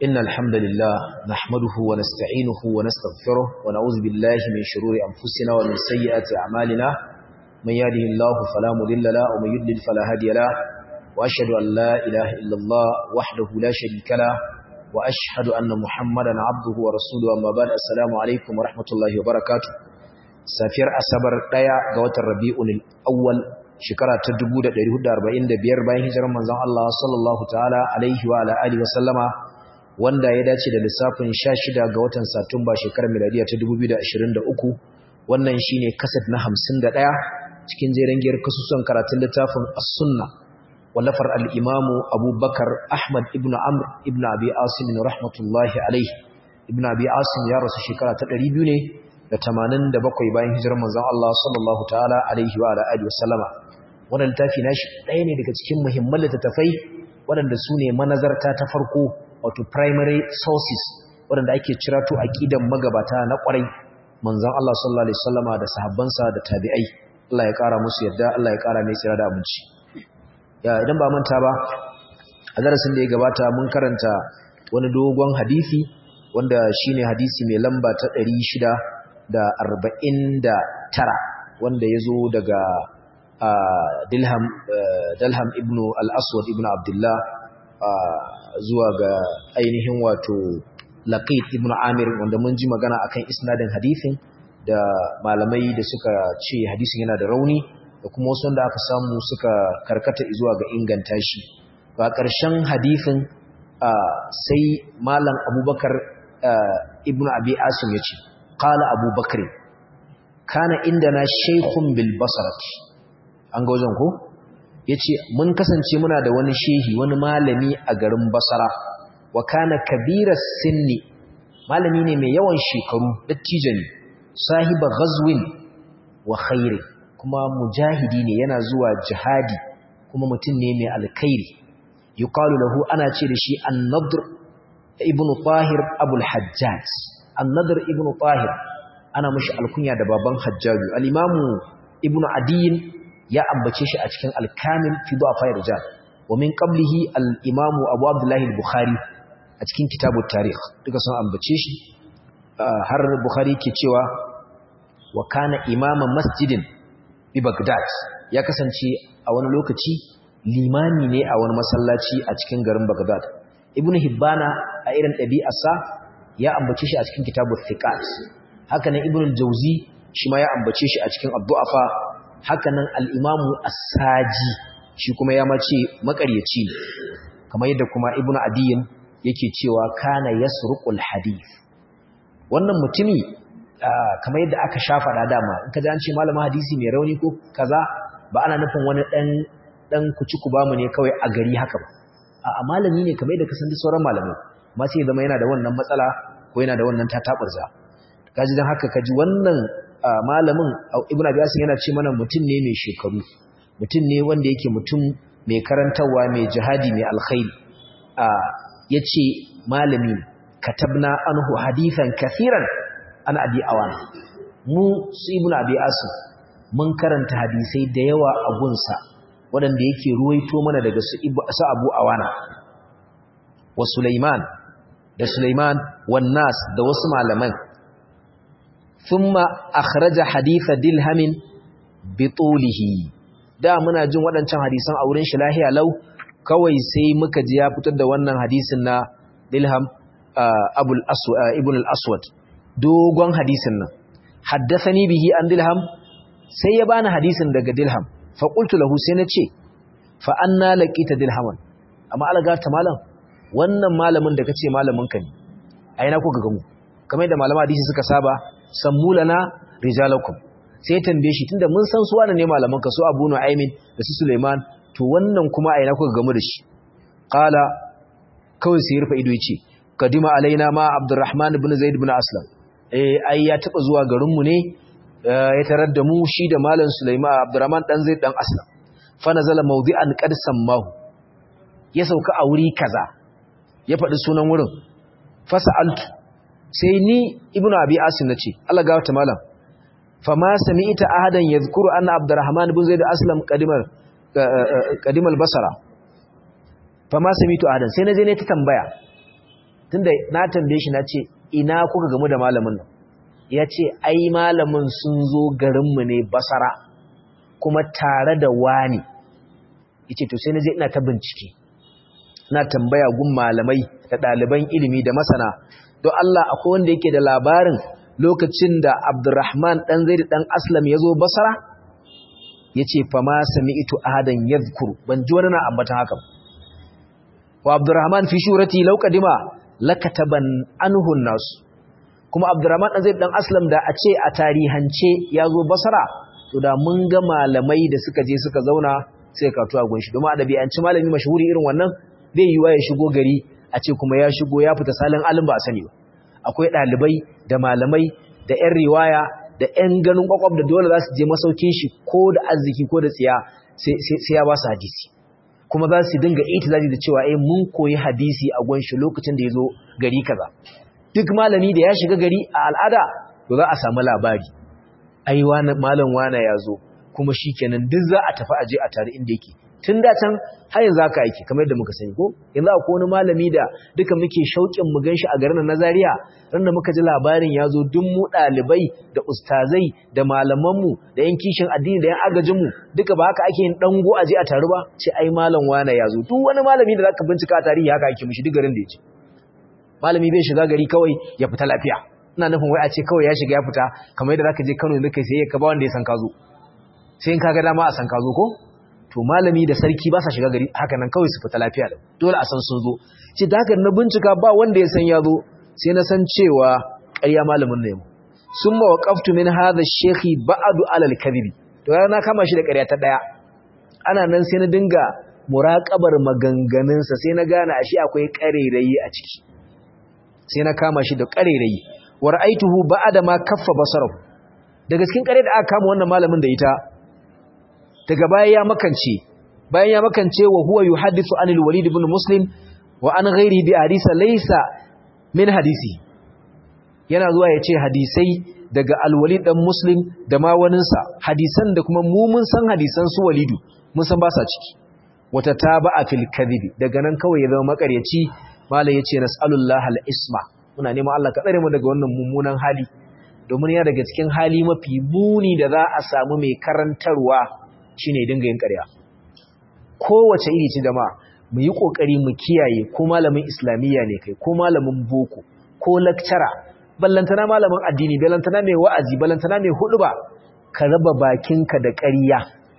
إن الحمد لله نحمده ونستعينه ونستغفره ونعوذ بالله من شرور أنفسنا ومن سيئات أعمالنا من يهده الله فلا مضل له ومن يضلل فلا هادي له وأشهد أن لا إله إلا الله وحده لا شريك له وأشهد أن محمدا عبده ورسوله أما بعد السلام عليكم ورحمة الله وبركاته سافر أسبر ديا قوة الربيع الأول shekara ta 1445 bayan hijirar manzon Allah sallallahu ta'ala alaihi wa ala alihi wa sallama wanda ya dace da lissafin 16 ga watan Satumba shekarar miladiya ta 2023 wannan shine kaset na 51 cikin jerin giyar kasusuwan karatun littafin As-Sunna wallafar al-Imam Abu Bakar Ahmad ibn Amr ibn Abi Asim rahmatullahi alaihi ibn Abi Asim ya rasu shekara ta 200 ne da 87 bayan hijirar manzon Allah sallallahu ta'ala alaihi wa ala alihi wa sallama wannan littafi nashi ɗaya ne daga cikin muhimman littattafai waɗanda su ne manazarta ta farko wato primary sources waɗanda ake cirato aqidan magabata na ƙwarai manzon Allah sallallahu alaihi wasallama da sahabbansa da tabi'ai Allah ya ƙara musu yadda Allah ya ƙara mai tsira da abinci ya idan ba manta ba a darasin da ya gabata mun karanta wani dogon hadisi wanda shine hadisi mai lamba ta 649 wanda ya zo daga Dilham Dalham ibn al-Aswad ibn Abdullah zuwa ga ainihin wato Laqit ibn Amir wanda mun ji magana akan isnadin hadisin da malamai da suka ce hadisin yana da rauni da kuma wasu wanda aka samu suka karkata zuwa ga inganta shi ba ƙarshen hadisin sai malam Abubakar ibn Abi Asim yace qala Abubakar kana indana shaykhun bil basrati an ga wajen ko ya ce mun kasance muna da wani shehi wani malami a garin basara wa kana kabira sinni malami ne mai yawan shekaru dattijo ne sahiba ghazwin wa khairi kuma mujahidi ne yana zuwa jihadi kuma mutum ne mai alkhairi yuqalu lahu ana ce da shi an-nadr ibn tahir abul hajjaj an-nadr ibn tahir ana mishi alkunya da baban hajjaju al-imamu ibn adiyin ya ambace shi a cikin al-kamil fi du'afa rijal wa min qablihi al-imam Abu Abdullah al-Bukhari a cikin kitabut tarikh duka sun ambace shi har Bukhari ke cewa wa kana imama masjidin bi Baghdad ya kasance a wani lokaci limami ne a wani masallaci a cikin garin Baghdad Ibn Hibbana a irin ɗabi'arsa ya ambace shi a cikin kitabut thiqat haka nan Ibn al-Jawzi shi ma ya ambace shi a cikin ad-du'afa hakanan al'imamu asaji shi kuma ya mace makaryaci kamar yadda kuma ibn adiyin yake cewa kana yasruqul hadith wannan mutumi kamar yadda aka shafa da dama in ka ji an ce malamin hadisi mai rauni ko kaza ba ana nufin wani dan dan kuci ku bamu ne kawai a gari haka ba a malami ne kamar yadda ka san sauran malamai amma sai zama yana da wannan matsala ko yana da wannan tataburza kaji dan haka kaji wannan malamin ibn abiyasin yana ce mana mutum ne mai shekaru mutum ne wanda yake mutum mai karantarwa mai jihadi mai alkhairi ya ce malami katabna anhu hadithan kathiran an abi awana mu su ibn abiyasin mun karanta hadisai da yawa a gunsa waɗanda yake ruwaito mana daga su abu awana wa sulaiman da sulaiman wannas da wasu malaman ثم أخرج حديث دلهم بطوله da muna jin waɗancan hadisan a wurin shi lahiya lau kawai sai muka ji ya fitar da wannan hadisin na Dilham Abul Aswad Ibn al-Aswad dogon hadisin nan haddathani bihi an Dilham sai ya bani hadisin daga Dilham fa qultu lahu sai na ce fa anna laqita Dilhaman amma alga ta malam wannan malamin da kace malamin ka ne a ina kuka gamu kamar da malama hadisi suka saba sammulana rijalakum sai tambaye shi tunda mun san su wannan ne malaman ka su Abu Nu'aymin da su Sulaiman to wannan kuma a ina kuka gamu da shi qala kawai sai rufa ido yace kadima alaina ma Abdurrahman ibn Zaid ibn Aslam eh ai ya taba zuwa garin mu ne ya tarar da mu shi da malam Sulaiman Abdurrahman dan Zaid dan Aslam fa nazala mawdi'an qad sammahu ya sauka a wuri kaza ya faɗi sunan wurin fasa'altu sai ni ibnu abi asim nace Allah ga wata malam fama sami'ta ahadan yadhkuru anna abdurrahman ibn zaid aslam qadimal qadimal basara fama sami'tu ahadan sai naje ne ta tambaya tunda na tambaye shi na ce ina kuka gamu da malamin nan ya ce ai malamin sun zo garinmu ne basara kuma tare da wani ya ce to sai na je ina ta bincike na tambaya gun malamai da ɗaliban ilimi da masana don Allah akwai wanda yake da labarin lokacin da Abdurrahman ɗan zai ɗan Aslam ya zo basara ya ce fama sami ito ahadan ya ban ji wani na ambatan haka wa Abdurrahman fi shurati lauƙadima lakataban anhun nasu kuma abdurrahman ɗan zai ɗan aslam da a ce a tarihance ya zo basara to da mun ga malamai da suka je suka zauna sai ka tuwa gunshi domin a ɗabi'anci malami mashahuri irin wannan bai yiwa ya shigo gari a ce kuma ya shigo ya fita salin alin ba a sani ba akwai ɗalibai da malamai da 'yan riwaya da 'yan ganin kwakwab da dole za su je masaukin shi ko da arziki ko da tsiya sai ya ba su hadisi kuma za su dinga itizaji da cewa eh mun koyi hadisi a gunshi lokacin da ya zo gari kaza duk malami da ya shiga gari a al'ada to za a samu labari ai wani malam wane ya zo kuma shikenan duk za a tafi aje a tare inda yake tun da can har yanzu haka yake kamar yadda muka sani ko yanzu akwai wani malami da duka muke shauƙin mu ganshi a garin Nazariya ran da muka ji labarin ya zo duk mu ɗalibai da ustazai da malamanmu da yan kishin addini da yan agajinmu duka ba haka ake yin dango aje a taru ba ce ai malam wane ya zo duk wani malami da zaka bincika a tarihi haka ake mishi duk garin da ya ce malami bai shiga gari kawai ya fita lafiya ina nufin wai a ce kawai ya shiga ya fita kamar yadda zaka je Kano yanzu kai sai ka ba wanda ya san ka zo sai in ka ga dama a san ka zo ko to malami da sarki ba sa shiga gari haka nan kawai su fita lafiya da dole a san sun zo ce da haka na bincika ba wanda ya san ya zo sai na san cewa ƙarya malamin ne mu summa waqaftu min hadha ash-shaykhi ba'du ala al-kadhib to na kama shi da ƙarya ta daya ana nan sai na dinga muraƙabar maganganunsa sai na gane ashe akwai ƙarerayi a ciki sai na kama shi da ƙarerayi wa ra'aituhu ba'da ma kaffa basarahu daga cikin ƙare da aka kama wannan malamin da ita daga baya ya makance bayan ya makance wa huwa yuhaddithu anil walid ibn muslim wa an ghairihi bi hadisa laysa min hadisi yana zuwa ya ce hadisai daga alwalid dan muslim da ma waninsa hadisan da kuma mu mun san hadisan su walidu mun san ba sa ciki wata taba'a fil kadhibi daga nan kawai ya zama makaryaci malai yace nas'alullahi al-isma muna neman Allah ka tsare mu daga wannan mummunan hali domin ya daga cikin hali mafi muni da za a samu mai karantarwa shine dinga yin ƙarya kowace iri ce jama'a mu yi kokari mu kiyaye ko malamin islamiyya ne kai ko malamin boko ko lecturer ballantana malamin addini ballantana mai wa'azi ballantana mai huduba ka raba bakinka da ƙarya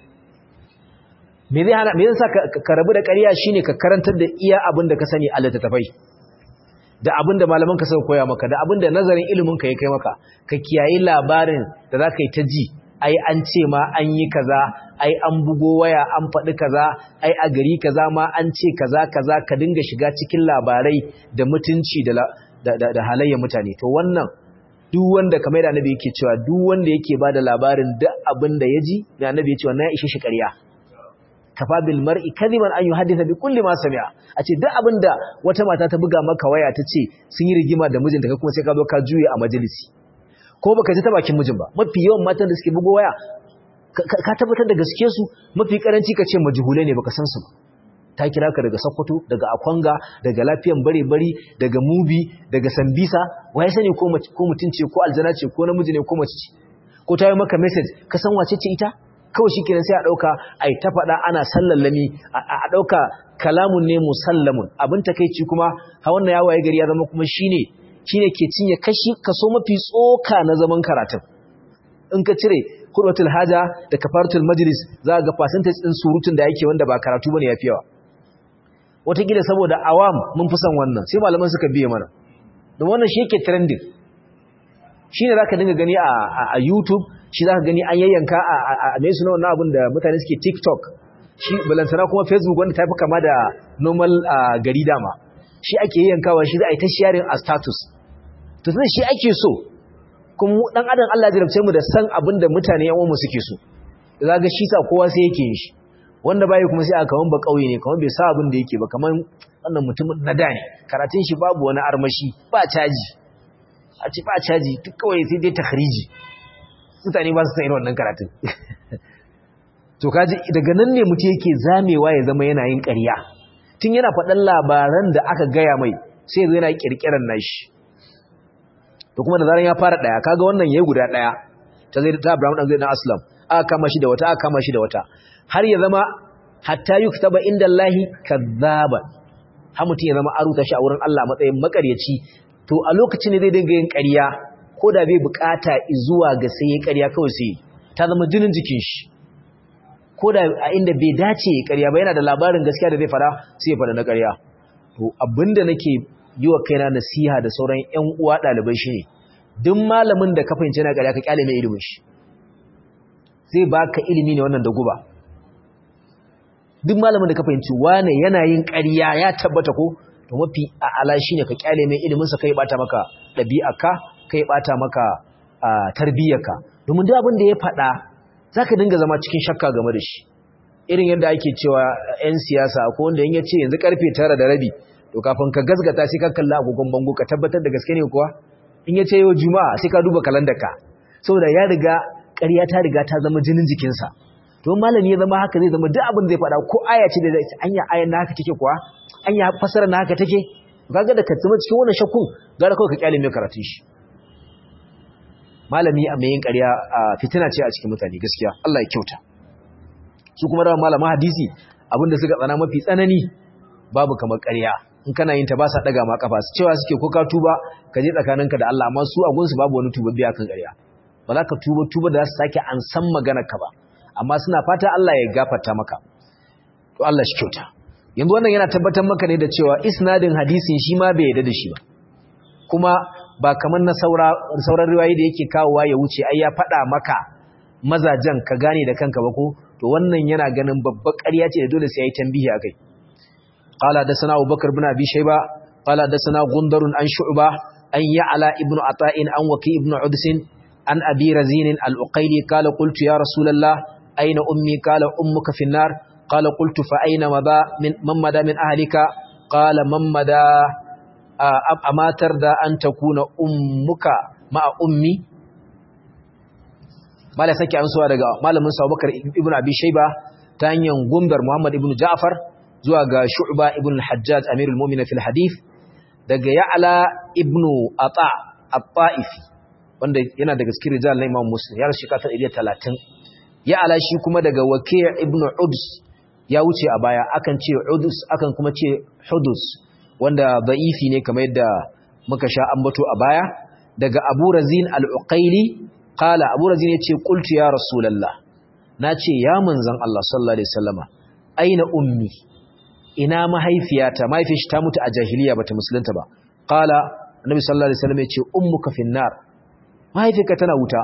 me zai hana me yasa ka rabu da ƙarya shine ka karantar da iya abin da ka sani a littattafai da abin da malaman ka suka koya maka da abin da nazarin ilimin ka ya kai maka ka kiyayi labarin da za ka yi ta ji ai an ce ma an yi kaza ai an bugo waya an faɗi kaza ai a gari kaza ma an ce kaza kaza ka dinga shiga cikin labarai da mutunci da da halayyar mutane to wannan duk wanda kamar da annabi yake cewa duk wanda yake bada labarin duk abin da ya ji da annabi ya ce wannan ya ishe shi ƙarya kafa bil mar'i kadiban an yuhaddisa bi kulli ma sami'a a ce duk abinda wata mata ta buga maka waya ta ce sun yi rigima da mijinta kai kuma sai ka zo ka juye a majalisi ko baka ji ta bakin mijin ba mafi yawan matan da suke bugo waya ka tabbatar da gaske su mafi karanci ka ce majhulai ne baka san su ba ta kira ka daga Sokoto daga Akwanga daga lafiyan bare-bari daga Mubi daga Sambisa waye sani ko ko mutunce ko aljana ce ko namiji ne ko mace ce ko ta yi maka message ka san wace ce ita kawai shi kenan sai a ɗauka a yi ta faɗa ana sallallami a ɗauka kalamun ne musallamun abin takaici kuma ha wannan yawaye gari ya zama kuma shine shine ke cinye kashi kaso mafi tsoka na zaman karatun in ka cire hurwatul haja da kafaratul majlis za ga percentage din surutun da yake wanda ba karatu bane yafi yawa wataƙila saboda awam mun fi son wannan sai malaman suka biye mana don wannan shi yake trending shine zaka dinga gani a YouTube shi za ka gani an yayyanka a mai suna wannan abin da mutane suke tiktok shi balantana kuma facebook wanda ta fi kama da normal gari dama shi ake yayyankawa shi za a yi ta sharing a status to sai shi ake so kuma dan adam Allah ya jarabce mu da san abin da mutane yan uwanmu suke so za ga shi sa kowa sai yake yin shi wanda bai kuma sai aka kaman ba kauye ne kaman bai sa abin da yake ba kaman wannan mutumin na da ne karatun shi babu wani armashi ba caji a ci ba caji duk kawai sai dai takhriji mutane ba su san irin wannan karatun to kaji daga nan ne mutum yake zamewa ya zama yana yin ƙarya tun yana faɗan labaran da aka gaya mai sai zo yana kirkiran nashi to kuma da zaran ya fara daya kaga wannan yayi guda daya ta zai ta Abraham dan zai dan Aslam aka kama shi da wata aka kama shi da wata har ya zama hatta yuktaba inda Allah kazzaba har mutum ya zama aruta shi a wurin Allah matsayin makaryaci to a lokacin ne zai dinga yin ƙarya ko da bai bukata zuwa ga sai ya ƙarya kawai sai ta zama jinin jikin shi ko da a inda bai dace ya ƙarya ba yana da labarin gaskiya da zai fara sai ya fara na ƙarya to abinda nake yi wa kaina nasiha da sauran ƴan uwa ɗalibai shine duk malamin da ka fahimci na ƙarya ka kyale mai ilimin shi zai baka ilimi ne wannan da guba duk malamin da ka fahimci wane yana yin ƙarya ya tabbata ko to mafi a'ala shine ka kyale mai ilimin sa kai bata maka ɗabi'arka kai bata maka tarbiyyarka domin duk abin da ya faɗa zaka dinga zama cikin shakka game da shi irin yadda ake cewa 'yan siyasa ko wanda in ya ce yanzu karfe tara da rabi to kafin ka gazgata sai ka kalla agogon bango ka tabbatar da gaske ne kuwa in ya ce yau juma'a sai ka duba kalandarka saboda ya riga ƙarya ta riga ta zama jinin jikinsa to malami ya zama haka zai zama duk abin zai faɗa ko aya ce da zai ce anya ayan na haka take kuwa anya fasara na haka take kaga da ka zama cikin wannan shakkun gara kawai ka kyale mai karatun shi malami a mai yin ƙarya fitina ce a cikin mutane gaskiya Allah ya kyauta su kuma da malaman hadisi abinda suka tsana mafi tsanani babu kamar ƙarya in kana yin ta ba sa daga ma kafa su cewa suke ko ka tuba ka je tsakaninka da Allah amma su a gunsu babu wani tubabbiya kan ƙarya ba za ka tuba tuba da za su sake an san maganar ka ba amma suna fata Allah ya gafarta maka to Allah shi kyauta yanzu wannan yana tabbatar maka ne da cewa isnadin hadisin shi ma bai yarda da shi ba kuma ba kamar na sauran riwayoyi da yake kawowa ya wuce ai ya faɗa maka mazajen ka gane da kanka ba ko to wannan yana ganin babbar ƙarya ce da dole sai yayi tambihi akai qala da sana Abubakar ibn Abi Shayba qala da sana Gundar an Shu'ba an Ya'la ibn Ata'in an Waki ibn Uds an Abi Razin al-Uqayli qala qultu ya Rasulullah ayna ummi qala ummuka fi an-nar qala qultu fa ayna madha min man madha min ahlika qala man madha amatar da an takuna ummuka ma'a ummi mala sake ansuwa daga malamin sa Abubakar ibn Abi Shayba ta hanyar gundar Muhammad ibn Ja'far zuwa ga Shu'ba ibn al-Hajjaj Amirul Mu'minin fil hadith daga Ya'la ibn Ata at-Ta'ifi wanda yana daga cikin rijal na Imam Muslim ya rashi kata 130 Ya'la shi kuma daga Waki' ibn Uds ya wuce a baya akan ce Udus akan kuma ce Hudus wanda da'ifi ne kamar yadda muka sha ambato a baya daga Abu Razin al-Uqayli qala Abu Razin yace qultu ya Rasulullah nace ya manzon Allah sallallahu alaihi wasallama aina ummi ina mahaifiyata mahaifiyarta ta mutu a jahiliya bata musulunta ba qala Annabi sallallahu alaihi wasallam yace ummuka finnar mahaifiyarka tana wuta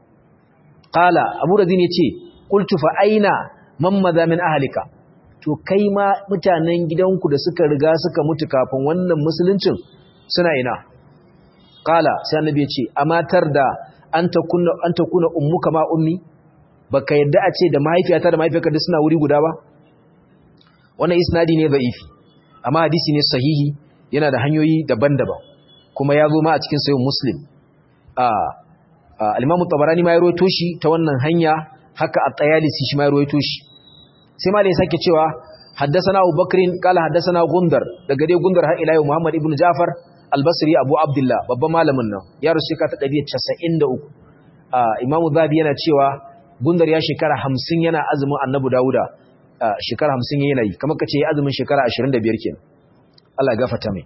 qala Abu Razin yace qultu fa aina man madha min ahlika to kai ma mutanen gidanku da suka riga suka mutu kafin wannan musuluncin suna ina qala sai annabi ya ce amatar da an takuna an takuna ummuka ma ummi baka yadda a ce da mahaifiyata da mahaifiyarka duk suna wuri guda ba wannan isnadi ne da'ifi amma hadisi ne sahihi yana da hanyoyi daban-daban kuma ya zo ma a cikin sahih muslim a al-imam tabarani ma ya rawaito shi ta wannan hanya haka at-tayalisi shi ma ya rawaito shi sai ma da ya sake cewa haddasana Abu Bakrin kala haddasana Gundar daga dai Gundar har ila yau Muhammad ibn Ja'far al-Basri Abu Abdullah babban malamin nan ya rusu ka ta 193 ah Imam Zabi yana cewa Gundar ya shekara 50 yana azumin Annabi Dawuda shekara 50 yana yi kamar kace ya azumin shekara 25 kenan Allah ya gafarta mai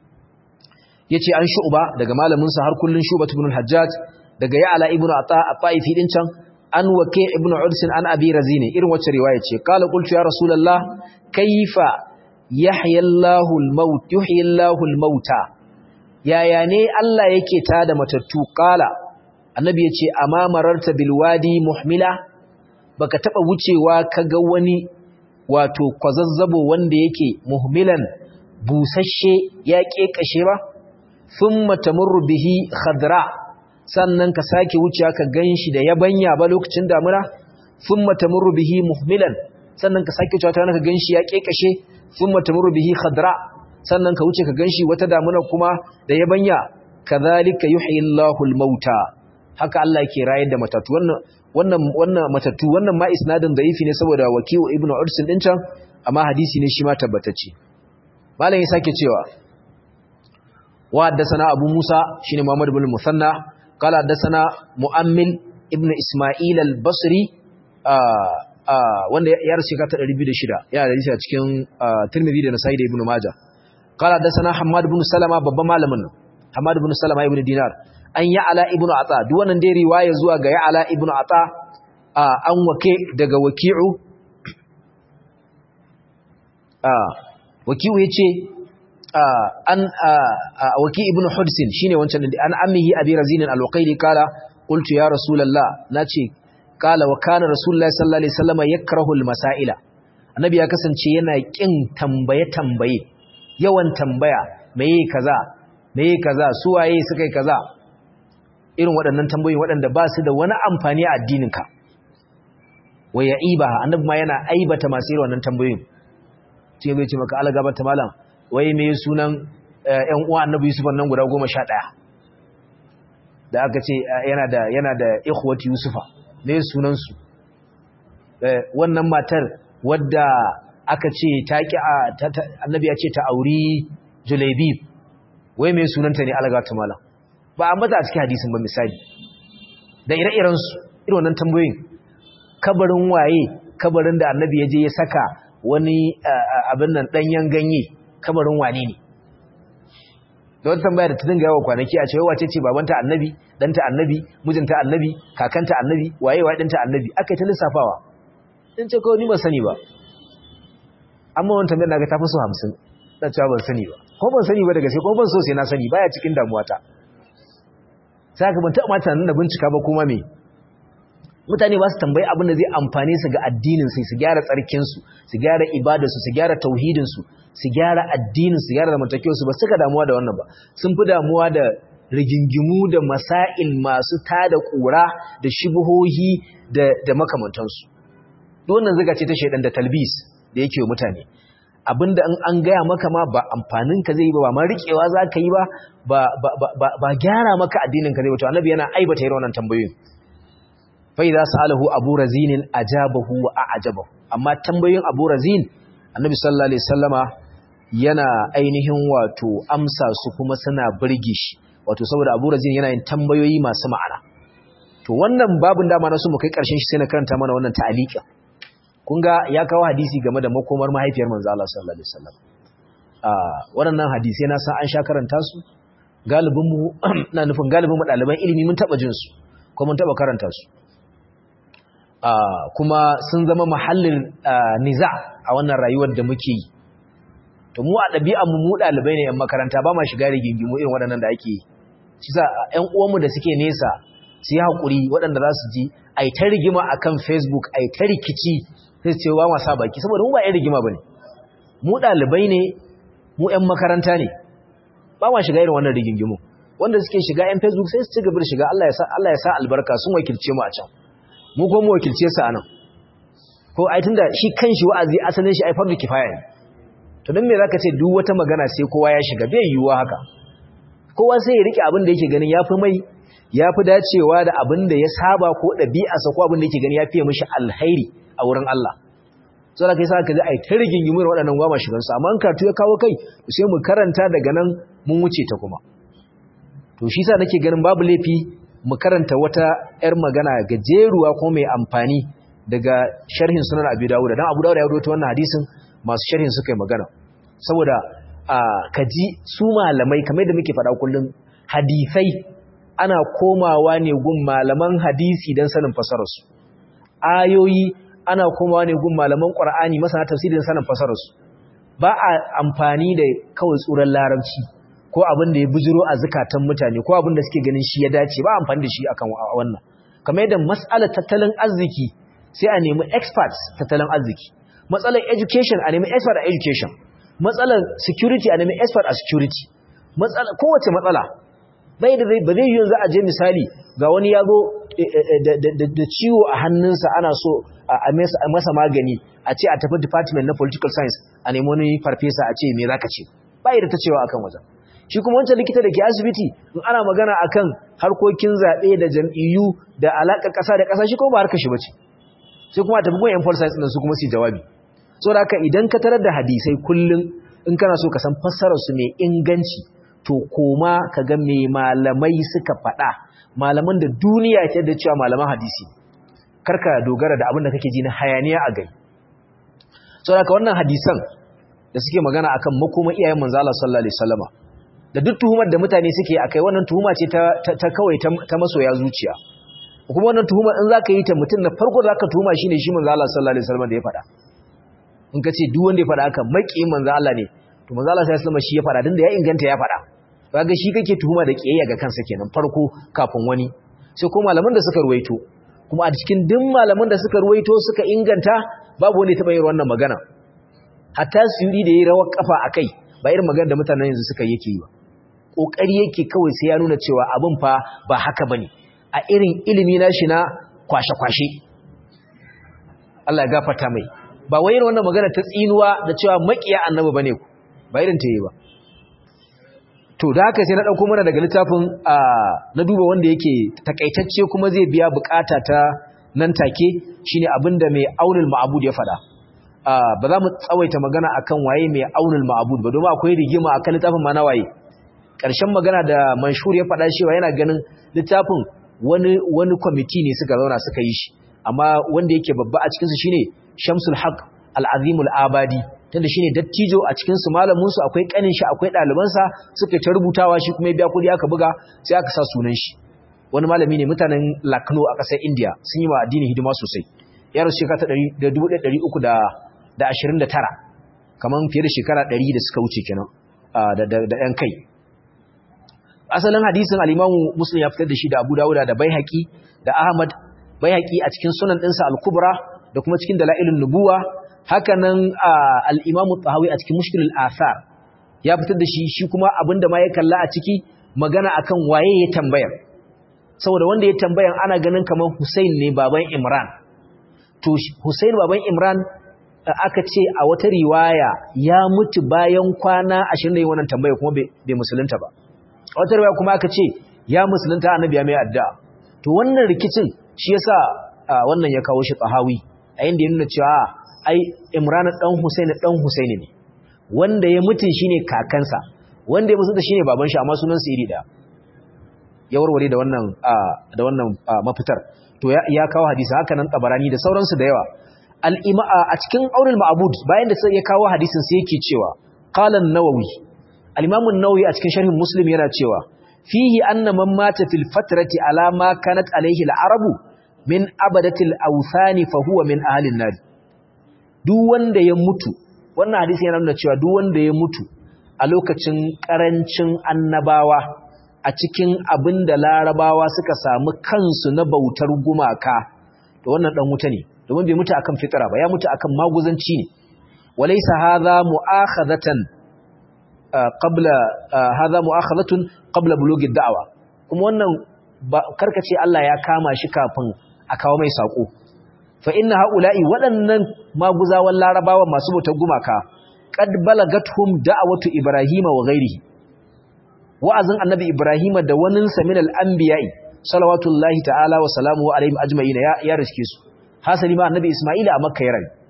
yace an shu'ba daga malamin sa har kullun shu'ba ibn al-Hajjaj daga Ya'la ibn Ata at-Taifi din can an wake ibn udsin an abi razini irin wacce riwaya ce qala qultu ya rasulullah kayfa yahya Allahu al-maut yuhyi Allahu al-mauta yaya ne Allah yake tada matattu qala annabi yace amma mararta bil wadi muhmila baka taba wucewa kaga wani wato kwazazzabo wanda yake muhmilan busasshe ya kekashe ba thumma tamurru bihi khadra sannan ka sake wuciya ka ganshi da yabanya ba lokacin damuna thumma tamurru bihi muhmilan sannan ka sake wuciya ta ka ganshi ya kekashe thumma tamurru bihi khadra sannan ka wuce ka ganshi wata damuna kuma da yabanya kadhalika yuhyi Allahu al-mauta haka Allah yake rayar da matatu wannan wannan wannan matatu wannan ma isnadin da'ifi ne saboda wakiu ibnu ursin din can amma hadisi ne shi ma tabbatacce malam ya sake cewa wa haddathana abu musa shine muhammad ibn musanna qala haddathana mu'ammil ibn isma'il al-basri wanda ya rasu ta 206 yana da hadisi a cikin tirmidhi da nasa'i da ibn majah qala haddathana hammad ibn salama babban malamin hammad ibn salama ibn dinar an ya'ala ibn ata duk wannan dai riwaya zuwa ga ya'ala ibn ata an wake daga waki'u waki'u yace an waki ibn hudsin shine wancan an ammihi abi razin al-waqidi kala qultu ya rasulullah nace kala wa kana rasulullahi sallallahu alaihi wasallam yakrahu al-masaila annabi ya kasance yana kin tambaye tambaye yawan tambaya meye kaza meye kaza su waye suka yi kaza irin waɗannan tambayoyi waɗanda ba su da wani amfani a addininka wa ya'iba annabi ma yana aibata masu irin wannan tambayoyin sai bai ce maka algaba ta malam wai me sunan ƴan uwa annabi yusuf nan guda 11 da aka ce yana da yana da ikhwati yusufa me sunan su wannan matar wadda aka ce ta ki annabi ya ce ta auri julaibib wai me sunanta ne algaba ta malam ba a mata a cikin hadisin ba misali da ire-iren su irin wannan tambayoyin kabarin waye kabarin da annabi ya je ya saka wani abin nan danyen ganye kabarin wane ne da wata tambaya da ta dinga yawa kwanaki a cewa wace ce babanta annabi danta annabi mijinta annabi kakanta annabi waye waye danta annabi aka yi ta lissafawa in ce kawai ni ban sani ba amma wani tambayar naga ta fi so hamsin na cewa ban sani ba ko ban sani ba daga sai ko ban so sai na sani baya cikin damuwata sai ka ban taɓa mata nan da bincika ba kuma me mutane ba su tambayi abin da zai amfane su ga addinin su su gyara tsarkin su su gyara ibadar su su gyara tauhidin su su gyara addinin su gyara zamantakewar su ba suka damuwa da wannan ba sun fi damuwa da rigingimu da masail masu tada kura da shubuhohi da da makamantansu duk wannan zuga ce ta shedan da talbis da yake wa mutane abinda in an gaya maka ma ba amfanin ka zai yi ba ba ma riƙewa za ka yi ba ba gyara maka addinin ka zai wato annabi yana aibata irin wannan tambayoyin fa idza sa'alahu abu razin ajabahu wa a'jabahu amma tambayoyin abu razin annabi sallallahu alaihi wasallama yana ainihin wato amsa su kuma suna burge shi wato saboda abu razin yana yin tambayoyi masu ma'ana to wannan babun dama na so mu kai karshen shi sai na karanta mana wannan ta'aliqin kun ga ya kawo hadisi game da makomar mahaifiyar manzo Allah sallallahu alaihi wasallam ah waɗannan hadisi na san an sha karanta su galibin mu na nufin galibin mu ɗaliban ilimi mun taba jin su ko mun taba karanta su ah kuma sun zama mahallin niza a wannan rayuwar da muke yi to mu a ɗabi'an mu mu ɗalibai ne yan makaranta ba ma shiga rigingimu irin waɗannan da ake yi shi sa ƴan uwanmu da suke nesa su yi haƙuri waɗanda za su ji a yi ta rigima a kan facebook a yi ta rikici sai ce wa masa baki saboda mu ba ‘yan rigima ba ne mu ɗalibai ne mu ‘yan makaranta ne ba ma shiga irin wannan rigingimu wanda suke shiga ‘yan facebook sai su ci gaba da shiga Allah ya sa albarka sun wakilce mu a can mu ko mu wakilce su a nan ko ai tunda shi kan shi wa'azi asalin shi ai fardu kifaya ne to don me zaka ce duk wata magana sai kowa ya shiga bai yiwuwa haka kowa sai ya rike abin da yake ganin yafi mai ya fi dacewa da abin da ya saba ko ɗabi'arsa ko abin da yake gani ya fiye mashi alhairi a wurin Allah so da kai sa ka ji a yi ta rigingimin waɗannan gwama shigansu amma an karatu ya kawo kai sai mu karanta daga nan mun wuce ta kuma to shi sa nake ganin babu laifi mu karanta wata 'yar magana gajeruwa ko mai amfani daga sharhin sunan abu dawuda don abu dawuda ya rubuta wannan hadisin masu sharhin suka yi magana saboda ka ji su malamai kamar da muke faɗa kullum hadisai ana komawa ne gun malaman hadisi don sanin fasararsu ayoyi ana komawa ne gun malaman ƙwar'ani masana tafsiri don sanin fasararsu ba a amfani da kawai tsoron larabci ko abin da ya bujiro a zukatan mutane ko abin da suke ganin shi ya dace ba amfani da shi akan wannan kamar yadda matsalar tattalin arziki sai a nemi experts tattalin arziki matsalar education a nemi expert a education matsalar security a nemi expert a security kowace matsala bai da ba zai yanzu a je misali ga wani ya zo da ciwo a hannunsa ana so a masa magani a ce a tafi department na political science a nemi wani farfesa a ce me za ka ce bai da ta cewa akan wajen shi kuma wancan likita da ke asibiti in ana magana akan harkokin zaɓe da jam'iyyu da alaƙar ƙasa da ƙasa shi kuma ba harkar shi bace sai kuma a tafi gun yan science ɗin su kuma su jawabi so da haka idan ka tarar da hadisai kullum in kana so ka san fassararsu mai inganci to to koma ka ga me malamai suka faɗa malaman da duniya ta da cewa malaman hadisi karka dogara da abin da kake ji na hayaniya a gari saboda ka wannan hadisan da suke magana akan makoma iyayen manzo Allah sallallahu alaihi wasallama da duk tuhumar da mutane suke akai wannan tuhuma ce ta, ta, kawai ta, masoya zuciya kuma wannan tuhumar in zaka yi ta mutum na farko zaka tuhuma shine shi manzo Allah sallallahu alaihi wasallama da ya faɗa in ka ce duk wanda ya faɗa haka maki manzo Allah ne to manzo Allah sallallahu alaihi wasallama shi ya faɗa din da ya inganta ya faɗa kaga shi kake tuhuma da kiyayya ga kansa kenan farko kafin wani sai ko malaman da suka ruwaito kuma a cikin duk malaman da suka ruwaito suka inganta babu wanda ya taba yin wannan magana hatta suyuri da yayi rawar kafa akai ba irin magana da mutanen yanzu suka yake yi ba kokari yake kawai sai ya nuna cewa abin fa ba haka bane a irin ilimi na shi na kwashe kwashe Allah ya gafarta mai ba wai irin wannan magana ta tsinuwa da cewa makiya annabi bane ku ba irin ta yi ba to da haka sai na dauko mana daga littafin na duba wanda yake takaitacce kuma zai biya bukata ta nan take shine abinda mai aunul ma'bud ya fada ba za mu tsawaita magana akan waye mai aunul ma'bud ba domin akwai rigima akan littafin ma na waye karshen magana da manshur ya fada cewa yana ganin littafin wani wani committee ne suka zauna suka yi shi amma wanda yake babba a cikin su shine Shamsul Haq Al-Azimul Abadi tunda shine dattijo a cikin su malamin su akwai kanin shi akwai ɗaliban sa suka ta rubutawa shi kuma ya biya kudi aka buga sai aka sa sunan shi wani malami ne mutanen Lucknow a ƙasar India sun yi wa addini hidima sosai ya rasu shekara ta 1329 kaman fiye da shekara 100 da suka wuce kenan da da da ɗan kai asalin hadisin al-Imam Muslim ya fitar da shi da Abu Dawud da Baihaqi da Ahmad Baihaqi a cikin sunan ɗinsa Al-Kubra da kuma cikin Dalailun Nubuwa hakanan al'imamu tsahawi a cikin mushkilul asar ya fitar da shi shi kuma abinda ma ya kalla a ciki magana akan waye ya tambayar saboda wanda ya tambayan ana ganin kamar Hussein ne baban Imran to Hussein baban Imran aka ce a wata riwaya ya mutu bayan kwana 20 da wannan tambaya kuma bai musulunta ba a wata riwaya kuma aka ce ya musulunta annabi ya mai addu'a to wannan rikicin shi yasa wannan ya kawo shi tsahawi a inda ya nuna cewa ai Imran dan Husaini dan Husaini ne wanda ya mutun shine kakansa wanda ya mutunta shine baban shi amma sunan sa iri daya ya warware da wannan da wannan mafitar to ya kawo hadisi haka nan tabarani da sauransu da yawa al-ima a cikin aurul ma'bud bayan da sai ya kawo hadisin sai yake cewa qala an-nawawi al-imam an-nawawi a cikin sharhin muslim yana cewa fihi anna man mata fil fatrati ala ma kanat alayhi al-arabu min abadati al-awthani fa huwa min ahli an-nar duk wanda ya mutu wannan hadisi yana nuna cewa duk wanda ya mutu a lokacin karancin annabawa a cikin abin da larabawa suka samu kansu na bautar gumaka to wannan dan wuta ne domin bai mutu akan fitira ba ya mutu akan maguzanci ne walaysa hadha mu'akhadatan qabla hadha mu'akhadatun qabla bulughi da'wa kuma wannan karkace Allah ya kama shi kafin a kawo mai sako fa inna haula'i waɗannan maguzawan larabawa masu bautar gumaka qad balagathum da'watu ibrahima wa ghairihi wa'azin annabi ibrahima da wanin sa min al-anbiya'i salawatullahi ta'ala wa salamuhu alaihim ajma'in ya ya riske su hasali ma annabi isma'ila a makka ya rayu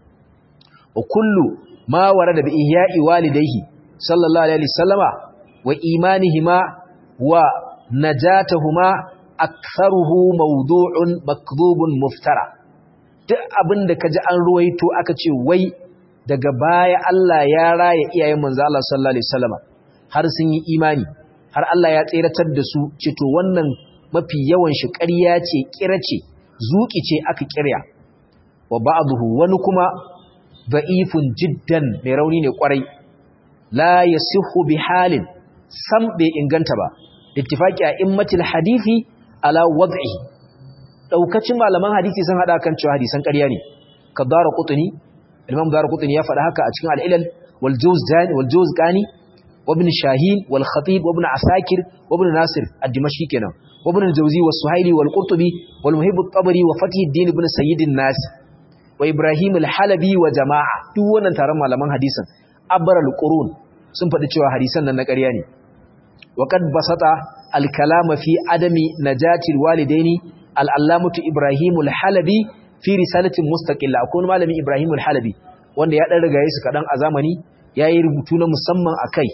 wa kullu ma warada bi ihya'i walidayhi sallallahu alaihi wasallama wa imanihima wa najatahuma aktharuhu mawdu'un makdhubun muftara duk abin da ka ji an ruwaito aka ce wai daga baya Allah ya raya iyayen manzo Allah sallallahu alaihi wasallam har sun yi imani har Allah ya tseratar da su ce to wannan mafi yawan shi ƙarya ce kira ce zuki ce aka kirya wa ba'dahu wani kuma da'ifun jiddan mai rauni ne kwarai la yasihu bi halin sam bai inganta ba ittifaqi a immatil hadisi ala wad'ihi daukacin malaman hadisi sun hada kan cewa hadisan ƙarya ne ka dara qutni imam dara qutni ya faɗa haka a cikin al-ilal wal juzdan wal juzqani wa ibn shahin wal khatib wa ibn asakir wa ibn nasir ad-dimashqi kenan wa ibn al-jawzi wa suhaili wal qurtubi wal muhib at-tabari wa fatih ad-din ibn sayyid an-nas wa ibrahim al-halabi wa jama'a duk wannan taron malaman hadisin abral qurun sun faɗi cewa hadisan nan na ƙarya ne wa qad basata al-kalama fi adami najati al-walidaini al'allamatu Ibrahimul Halabi fi risalatin mustaƙilla akwai malami Ibrahimul Halabi wanda ya ɗan rigaye su kaɗan a zamani ya yi rubutu na musamman a kai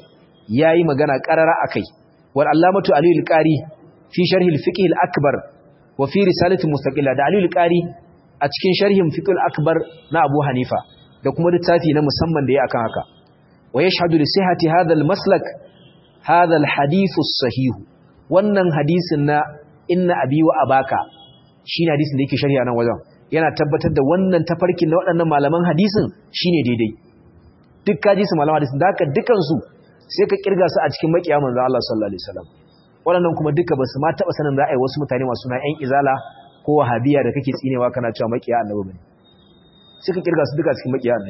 yayi magana qarara akai wal allamatu ali al-qari fi sharh al-fiqh al-akbar wa fi risalati mustaqilla da ali al-qari a cikin sharhin fiqh al-akbar na abu hanifa da kuma littafi na musamman da ya akan haka wa yashhadu li sihhati hadha al-maslak hadha al-hadith as-sahih wannan hadisin na inna abi wa abaka shine hadisin da yake sharhi nan wajen yana tabbatar da wannan tafarkin na waɗannan malaman hadisin shine daidai duk kaji su malaman hadisin da haka dukan su sai ka kirga su a cikin makiya manzo Allah sallallahu alaihi wasallam waɗannan kuma duka ba su ma taɓa sanin za a yi wasu mutane masu na ƴan izala ko wahabiya da kake tsinewa kana cewa makiya annabi bane sai ka kirga su duka cikin makiya annabi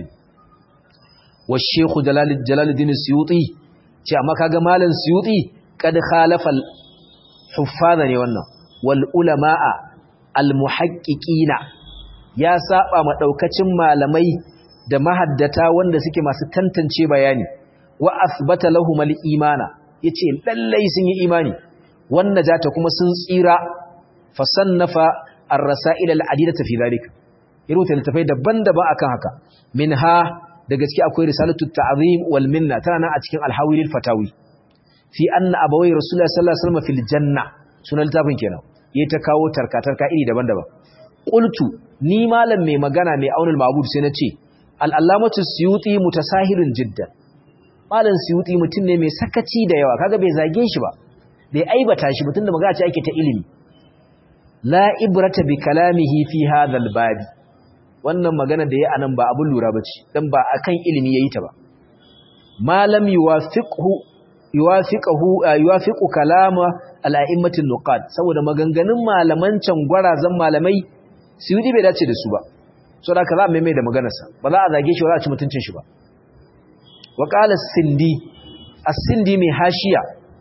wa shaykhu jalal jalaluddin suyuti ce amma kaga malam suyuti kad khalafa huffaza ne wannan wal ulama'a al muhaqqiqina ya saba ma daukacin malamai da mahaddata wanda suke masu tantance bayani wa asbata lahum al imana yace lallai sun yi imani wannan jata kuma sun tsira fa sannafa ar rasail al adidata fi zalika iruta littafai daban-daban akan haka minha da gaske akwai risalatu ta'zim wal minna tana nan a cikin al hawilil fatawi fi anna abawai rasulullahi sallallahu alaihi wasallam fil janna sunan littafin kenan yayi ta kawo tarka-tarka iri daban-daban qultu ni malam mai magana mai aunul ma'bud sai nace al-allamatu suyuti mutasahilun jiddan malam suyuti mutum ne mai sakaci da yawa kaga bai zage shi ba bai aibata shi mutum da magana ce ake ta ilimi la ibrata bi kalamihi fi hadha al-babi wannan magana da yayi anan ba abun lura bace dan ba akan ilimi yayi ta ba malam yuwafiqhu yuwafiqahu yuwafiqu kalama al'a'immatin nuqad saboda maganganun malaman can gwarazan malamai suyudi bai dace da su ba so da ka za mai mai da maganarsa ba za a zage shi ba za a ci mutuncin shi ba wa qala sindi as-sindi mai hashiya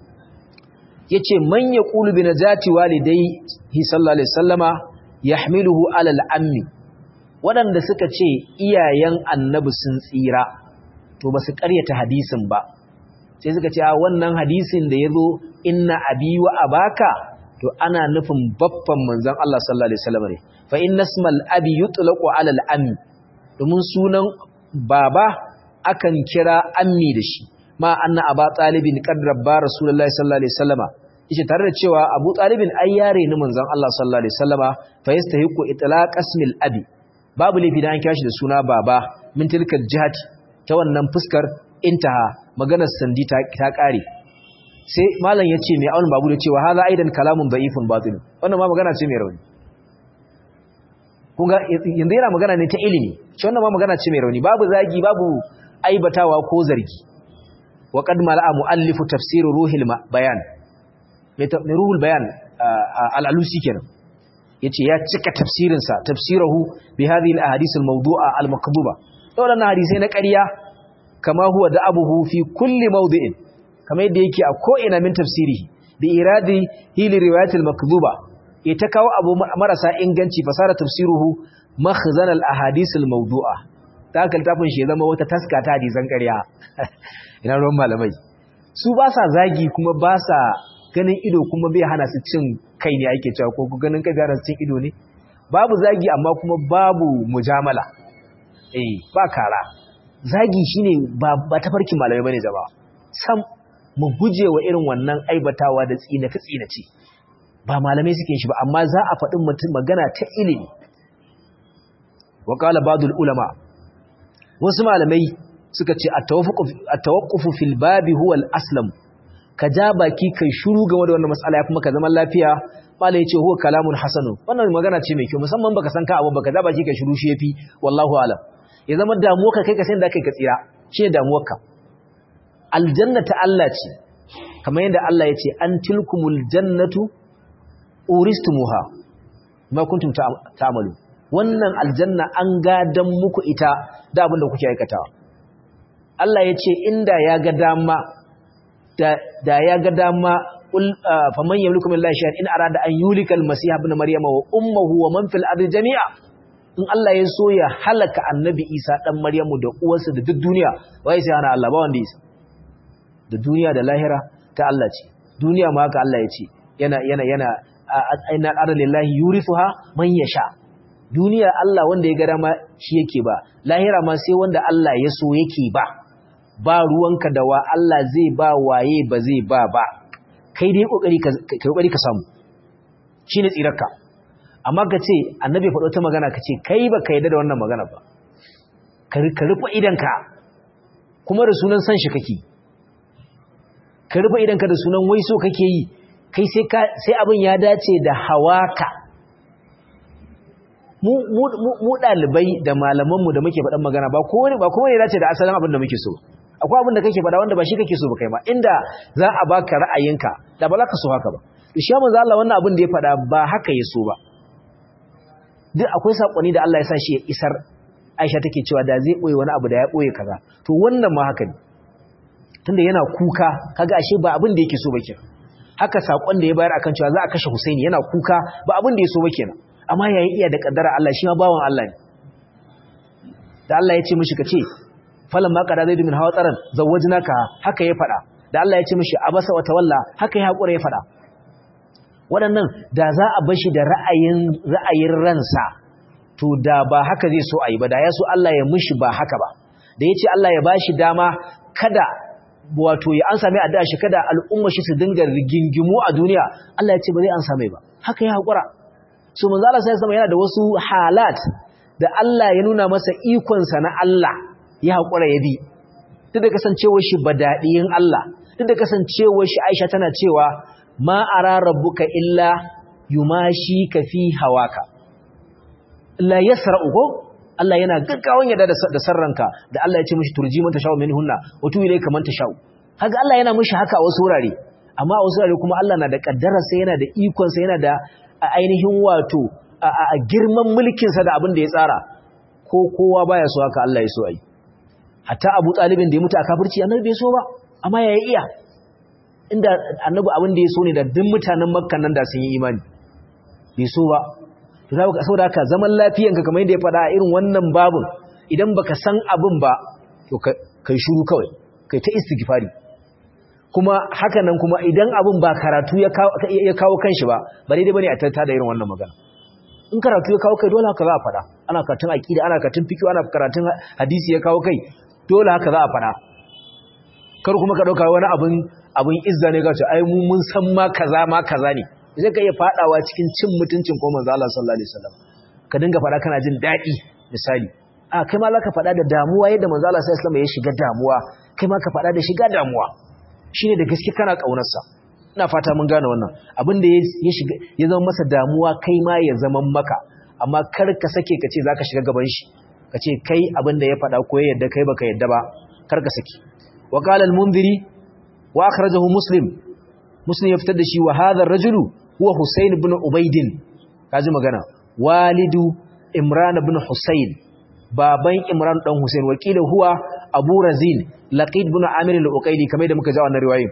yace man yaqulu bi najati walidayhi sallallahu alaihi wasallama yahmiluhu ala al-ammi wadanda suka ce iyayen annabi sun tsira to ba su ƙaryata hadisin ba sai suka ce a wannan hadisin da ya zo inna abi wa abaka to ana nufin baffan manzon Allah sallallahu alaihi wasallam ne fa inna ismal abi yutlaqu ala al ammi domin sunan baba akan kira ammi da shi ma anna aba talibin qad rabba rasulullahi sallallahu alaihi wasallama yace tare da cewa abu talibin ai yare ni manzon Allah sallallahu alaihi wasallama fa yastahiqu itlaq ismil abi babu laifi da an kira shi da suna baba min tilkal jihati ta wannan fuskar intaha maganar sandi ta kare sai malam ya ce mai aunin babu da cewa haza aidan kalamun da'ifun batil wannan ma magana ce mai rauni kunga yanzu yana magana ne ta ilimi shi wannan ma magana ce mai rauni babu zagi babu aibatawa ko zargi wa qad mala'a muallifu tafsir ruhil bayan mai ruhul bayan al-alusi kenan yace ya cika tafsirin sa tafsirahu bi hadhihi al-ahadith al-mawdu'a al-makdhuba wannan hadisi na ƙarya kama huwa da abuhu fi kulli mawdi'in kama yadda yake a ko'ina min tafsirihi bi iradi hili riwayatul makdhuba ita kawo abu marasa inganci fasara tafsiruhu makhzan al ahadith al mawdu'a ta kaltafin shi zama wata taska ta hadisan ƙarya ina ruwan malamai su ba sa zagi kuma ba sa ganin ido kuma bai hana su cin kai ne ake cewa ko ganin kai bai hana su cin ido ne babu zagi amma kuma babu mujamala eh ba kara zagi shine ba ba tafarkin malamai bane jama'a sam mu guje wa irin wannan aibatawa da tsina ta tsinace ba malamai suke shi ba amma za a faɗin mutum magana ta ilimi wa qala ba'dul ulama wasu malamai suka ce at-tawaqqufu fil babi huwa al-aslam ka ja baki kai shiru game da wannan mas'ala ya kuma ka zaman lafiya malai yace huwa kalamun hasanu wannan magana ce mai kyau musamman baka san ka abu baka ja baki kai shiru shi yafi wallahu alam ya zama damuwarka kai ka san da kai ka tsira shi ne damuwarka aljanna ta Allah ce kamar yadda Allah ya ce an tilkumul jannatu uristumuha ma kuntum ta'malu wannan aljanna an gadan muku ita da abin da kuke aikatawa Allah ya ce inda ya ga dama da ya ga dama faman yamliku min lahi in arada an yulika almasih ibn maryama wa ummuhu wa man fil ardi jami'a in Allah ya so ya halaka annabi Isa dan Maryamu da uwarsa da duk duniya wai sai ana Allah ba wanda Isa da duniya da lahira ta Allah ce duniya ma haka Allah ya ce yana yana yana aina aralillahi yurithuha man yasha duniya Allah wanda ya ga dama shi yake ba lahira ma sai wanda Allah ya so yake ba ba ruwanka da wa Allah zai ba waye ba zai ba ba kai dai kokari ka kokari ka samu shine tsirarka amma ka ce annabi faɗo ta magana ka ce kai ba ka yarda da wannan magana ba ka rufe idanka kuma da sunan san shi kake ka rufe idanka da sunan wai so kake yi kai sai abin ya dace da hawaka mu ɗalibai da malamanmu da muke faɗan magana ba kowane ba kowane dace da asalin abin da muke so akwai abin da kake faɗa wanda ba shi kake so ba kai ma inda za a baka ra'ayinka da ba za ka so haka ba to shi manzo Allah wannan abin da ya faɗa ba haka ya so ba duk akwai sakonni da Allah ya sa shi ya isar Aisha take cewa da zai boye wani abu da ya boye kaza to wannan ma haka ne tunda yana kuka kaga ashe ba abin da yake so ba kenan haka sakon da ya bayar akan cewa za a kashe Husaini yana kuka ba abin da ya so ba kenan amma yayin iya da kaddara Allah shi ma bawan Allah ne da Allah ya ce mishi kace falan ma qada zaidu min hawtaran zawwajnaka haka ya fada da Allah ya ce mishi abasa wa tawalla haka ya hakura ya fada waɗannan da za a bashi da ra'ayin ra'ayin ransa to da ba haka zai so ayi ba da ya so Allah ya mishi ba haka ba da yace Allah ya bashi dama kada wato ya an same addu'a shi kada al'umma shi su dinga rigingimu a duniya Allah ya ce ba zai an same ba haka ya hakura so manzo Allah sai sama yana da wasu halat da Allah ya nuna masa ikon sa na Allah ya hakura ya bi duk da kasancewar shi badadiyin Allah duk da kasancewar shi Aisha tana cewa ma ara rabbuka illa yumashi ka fi hawaka la yasra'u ko Allah yana gaggawan yadda da sarranka da Allah ya ce mishi turji man tashau minhunna wa tu ilayka man tashau kaga Allah yana mishi haka a wasu wurare amma a wasu wurare kuma Allah na da kaddara sai yana da ikon sa yana da ainihin wato a girman mulkin sa da abin da ya tsara ko kowa baya so haka Allah ya so ai hatta Abu Talibin da ya mutu a kafirci annabi bai so ba amma ya iya inda annabi abin da ya so ne da duk mutanen Makka nan da sun yi imani bai so ba saboda haka zaman lafiyanka kamar yadda ya faɗa a irin wannan babun idan baka san abin ba to kai shuru kawai kai ta istighfari kuma haka nan kuma idan abin ba karatu ya kawo kanshi ba ba daidai bane a tattata da irin wannan magana in karatu ya kawo kai dole haka za a faɗa ana karatun aqida ana karatun fiqh ana karatun hadisi ya kawo kai dole haka za a faɗa kar kuma ka dauka wani abin abin izza ne ka ce ai mu mun san ma kaza ma kaza ne zai ka iya fadawa cikin cin mutuncin ko manzo Allah sallallahu alaihi wasallam ka dinga fada kana jin dadi misali a kai ma zaka fada da damuwa yadda manzo Allah sallallahu alaihi wasallam ya shiga damuwa kai ma ka fada da shiga damuwa shine da gaske kana kaunar sa ina fata mun gane wannan abin da ya shiga ya zama masa damuwa kai ma ya zama maka amma kar ka sake ka ce zaka shiga gaban shi ka ce kai abin da ya fada ko ya yadda kai baka yadda ba kar ka saki wa qala al-munziri wa akhrajahu muslim muslim ya fitar da shi wa hadha ar-rajulu huwa Husayn ibn Ubaidin kaji magana walidu Imran ibn Husayn baban Imran dan Husayn wakila huwa Abu Razin Laqid ibn Amir al-Uqayli kamar da muka ji wannan riwayoyin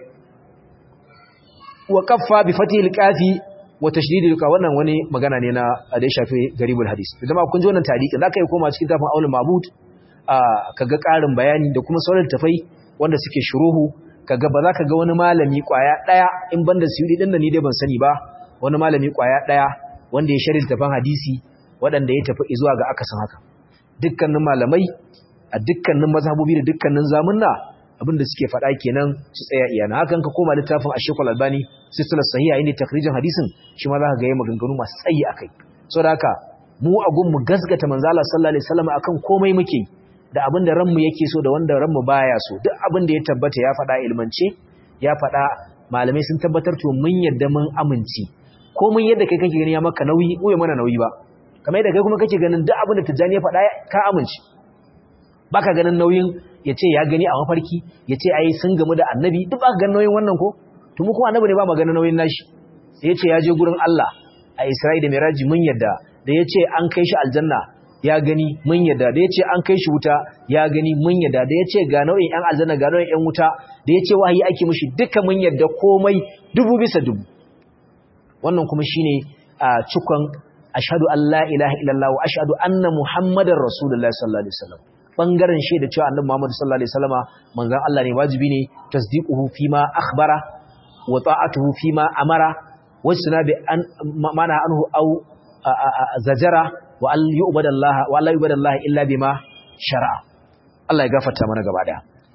wa kaffa bi fatih al-qafi wa tashdid al wannan wani magana ne na da ya shafi garibul hadis idan ma kun ji wannan tarihi zaka yi koma cikin tafin Aul Mabud kaga karin bayani da kuma sauran tafai wanda suke shuruhu kaga ba za ka ga wani malami kwaya daya in banda suyudi din da ni dai ban sani ba wani malami kwaya daya wanda ya sharhi tafan hadisi waɗanda ya tafi zuwa ga akasin haka dukkanin malamai a dukkanin mazhabobi da dukkanin zamunna abinda suke faɗa kenan su tsaya iyana hakan ka koma littafin Ash-Shaykh Al-Albani silsilar sahiha inda takrijin hadisin shi ma za ka ga yayin maganganu masu tsayi akai saboda haka mu a gun mu gasgata manzo Allah sallallahu alaihi wasallam akan komai muke da abinda ranmu yake so da wanda ranmu baya so duk abinda ya tabbata ya faɗa ilmance ya faɗa malamai sun tabbatar to mun yadda mun amince ko mun yadda kai kake gani ya maka nauyi ko ya mana nauyi ba kamar yadda kai kuma kake ganin duk abinda tijjani ya faɗa ka amince baka ganin nauyin ya ce ya gani a mafarki ya ce ai sun gamu da annabi duk baka ganin nauyin wannan ko to mu kuma annabi ne ba mu ganin nauyin nashi sai ya ce ya je gurin Allah a Isra'i da Miraji mun yadda da ya ce an kai shi aljanna ya gani mun yadda da ya ce an kai shi wuta ya gani mun yadda da ya ce ga nau'in ‘yan aljanna ga nau'in ‘yan wuta da ya ce wahayi ake mushi duka mun yadda komai dubu bisa dubu wannan kuma shi ne a cikon ashadu Allah ilaha illallah wa ashadu anna muhammadar rasulullah sallallahu alaihi wasallam bangaren shaida cewa annabi muhammad sallallahu alaihi wasallama manzon Allah ne wajibi ne tasdiquhu fima akhbara wa ta'atuhu fima amara wajtana bi an mana anhu au zajara wa Allah yu'badallaha wa Allah yu'badallaha illa bima shar'a Allah ya gafarta mana gaba daya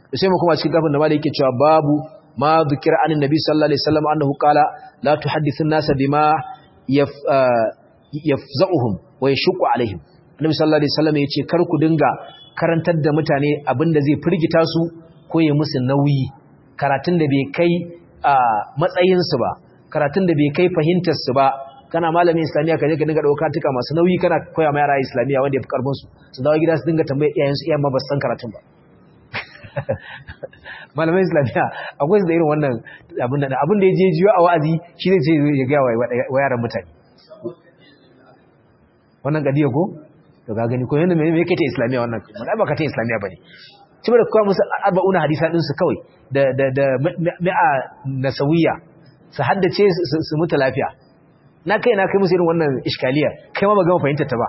sai mu kuma cikin gafin da malai yake cewa babu ma dhikra anin nabi sallallahu alaihi wasallam annahu qala la tuhaddithu an-nasa bima yaf yafza'uhum wa yashqu alaihim annabi sallallahu alaihi wasallam yace kar ku dinga karantar da mutane abinda zai firgita su ko ya musu nauyi karatun da bai kai matsayin su ba karatun da bai kai fahimtar su ba kana malamin islamiya kaje ka dinga dauka tuka masu nauyi kana koya ma yara islamiya wanda yafi karfin su su dawo gida su dinga tambaye iyayen su iyayen ma ba su san karatun ba malamin islamiya akwai su da irin wannan abin da abin da ya je jiyo a wa'azi shi zai ce ya ga wa yaran mutane wannan gadiya ko to ga gani ko yanda me yake ta islamiya wannan mun ba ka ta islamiya bane ci da kowa musu arba'una hadisa din su kawai da da da mi'a nasawiya su haddace su mutu lafiya na kai na kai musu irin wannan iskaliya kai ma ba gama fahimtar ta ba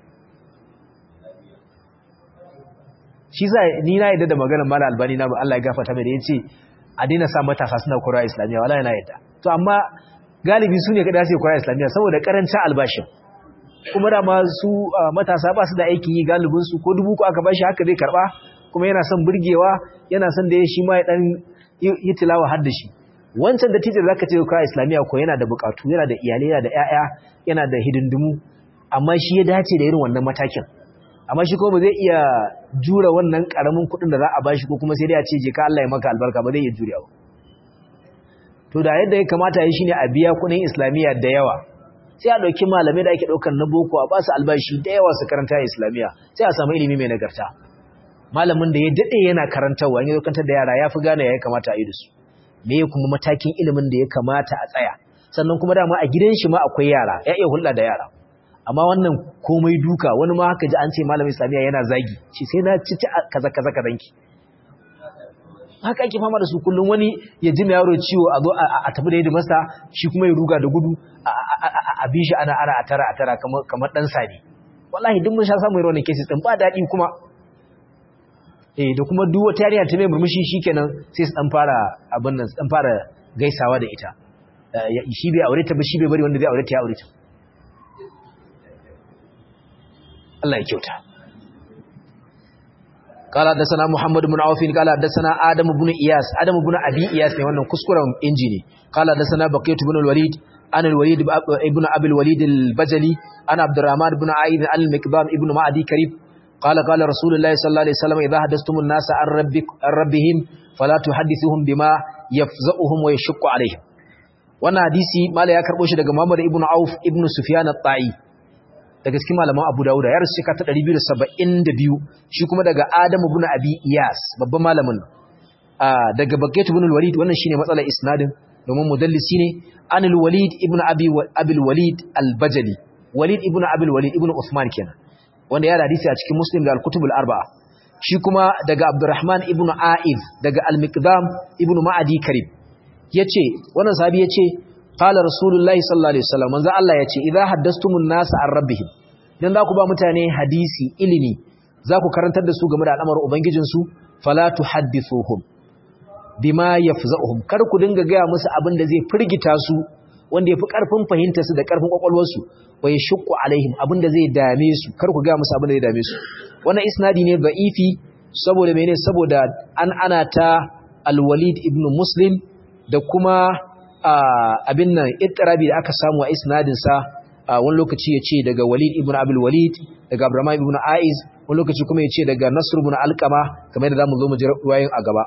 shi za ni na yadda da maganar mala albani na Allah ya gafarta mai da yace a daina sa matasa suna koyar islamiya wala yana yadda to amma galibi su ne kada su koyar islamiya saboda karancin albashin kuma da ma su matasa ba su da aikin yi galibin su ko dubu ko aka bashi haka zai karba kuma yana son burgewa yana son da ya shi ma ya dan yi tilawa har da shi wancan da tijar zaka ce koyar islamiya ko yana da bukatu yana da iyalai yana da ƴaƴa yana da hidindimu amma shi ya dace da irin wannan matakin amma shi ko ba zai iya jura wannan karamin kuɗin da za a bashi ko kuma sai dai a ce je ka Allah ya maka albarka ba zai iya juriya ba to da yadda ya kamata yi shine a biya kuɗin islamiyya da yawa sai a ɗauki malamai da ake ɗaukar na boko a basu albashi da yawa su karanta islamiyya sai a samu ilimi mai nagarta malamin da ya daɗe yana karantarwa in ya kantar da yara ya fi gane ya kamata a yi da su me kuma matakin ilimin da ya kamata a tsaya sannan kuma dama a gidan shi ma akwai yara ya iya hulɗa da yara amma wannan komai duka wani ma haka ji an ce malamin islamiyya yana zagi shi sai na ci kaza kaza kazanki haka ake fama da su kullum wani ya ji yaro ciwo a zo a tafi da yadda masa shi kuma ya ruga da gudu a bi shi ana ana a tara a tara kamar dan sani wallahi duk mun sha samun irin wannan cases din ba daɗi kuma eh da kuma duk wata yarinya ta mai murmushi shikenan sai su dan fara abin nan dan fara gaisawa da ita shi bai aure ta ba shi bai bari wanda zai aure ta ya aure ta Allah ya kyauta قال حدثنا محمد بن عوف قال حدثنا آدم بن إياس آدم بن أبي إياس ne wannan kuskuren injini قال حدثنا بقية بن الوليد عن الوليد ابن أبي الوليد البجلي عن عبد الرحمن بن عايد عن المكبام ابن معدي كريب قال قال رسول الله صلى الله عليه وسلم إذا حدثتم الناس عن, ربك عن ربهم فلا تحدثوهم بما يفزئهم ويشق عليهم wannan hadisi mala ya karbo shi daga Muhammad ibn Auf ibn Sufyan at-Ta'i daga cikin malaman Abu Dawud ya rasu shekara ta 272 shi kuma daga Adam ibn Abi Iyas babban malamin daga Bakayt ibn al-Walid wannan shine matsalar isnadin domin mudallisi ne an al-Walid ibn Abi Abi al-Walid al-Bajali Walid ibn Abi al-Walid ibn Uthman kenan wanda ya hadisi a cikin Muslim da al-Kutub al-Arba'a shi kuma daga Abdurrahman ibn A'id daga al-Miqdam ibn Ma'adi Karib yace wannan sahabi yace qala rasulullahi sallallahu alaihi wasallam manzo Allah yace idza haddastumun nas an rabbihim dan za ku ba mutane hadisi ilimi za ku karantar da su game da al'amarin ubangijin su fala tuhaddithuhum bima yafza'uhum kar ku dinga ga musu abin da zai firgita su wanda yafi karfin fahimtar su da karfin kwakwalwar su wai shukku alaihim abin da zai dame su kar ku ga musu abin da zai dame su wannan isnadi ne da'ifi saboda menene saboda an ana ta al-walid ibn muslim da kuma abin nan ittirabi da aka samu a isnadin sa wani lokaci ya ce daga walid ibn abul walid daga abraham ibn aiz wani lokaci kuma ya ce daga nasr ibn alqama kamar yadda zamu zo mu ji ruwayoyin a gaba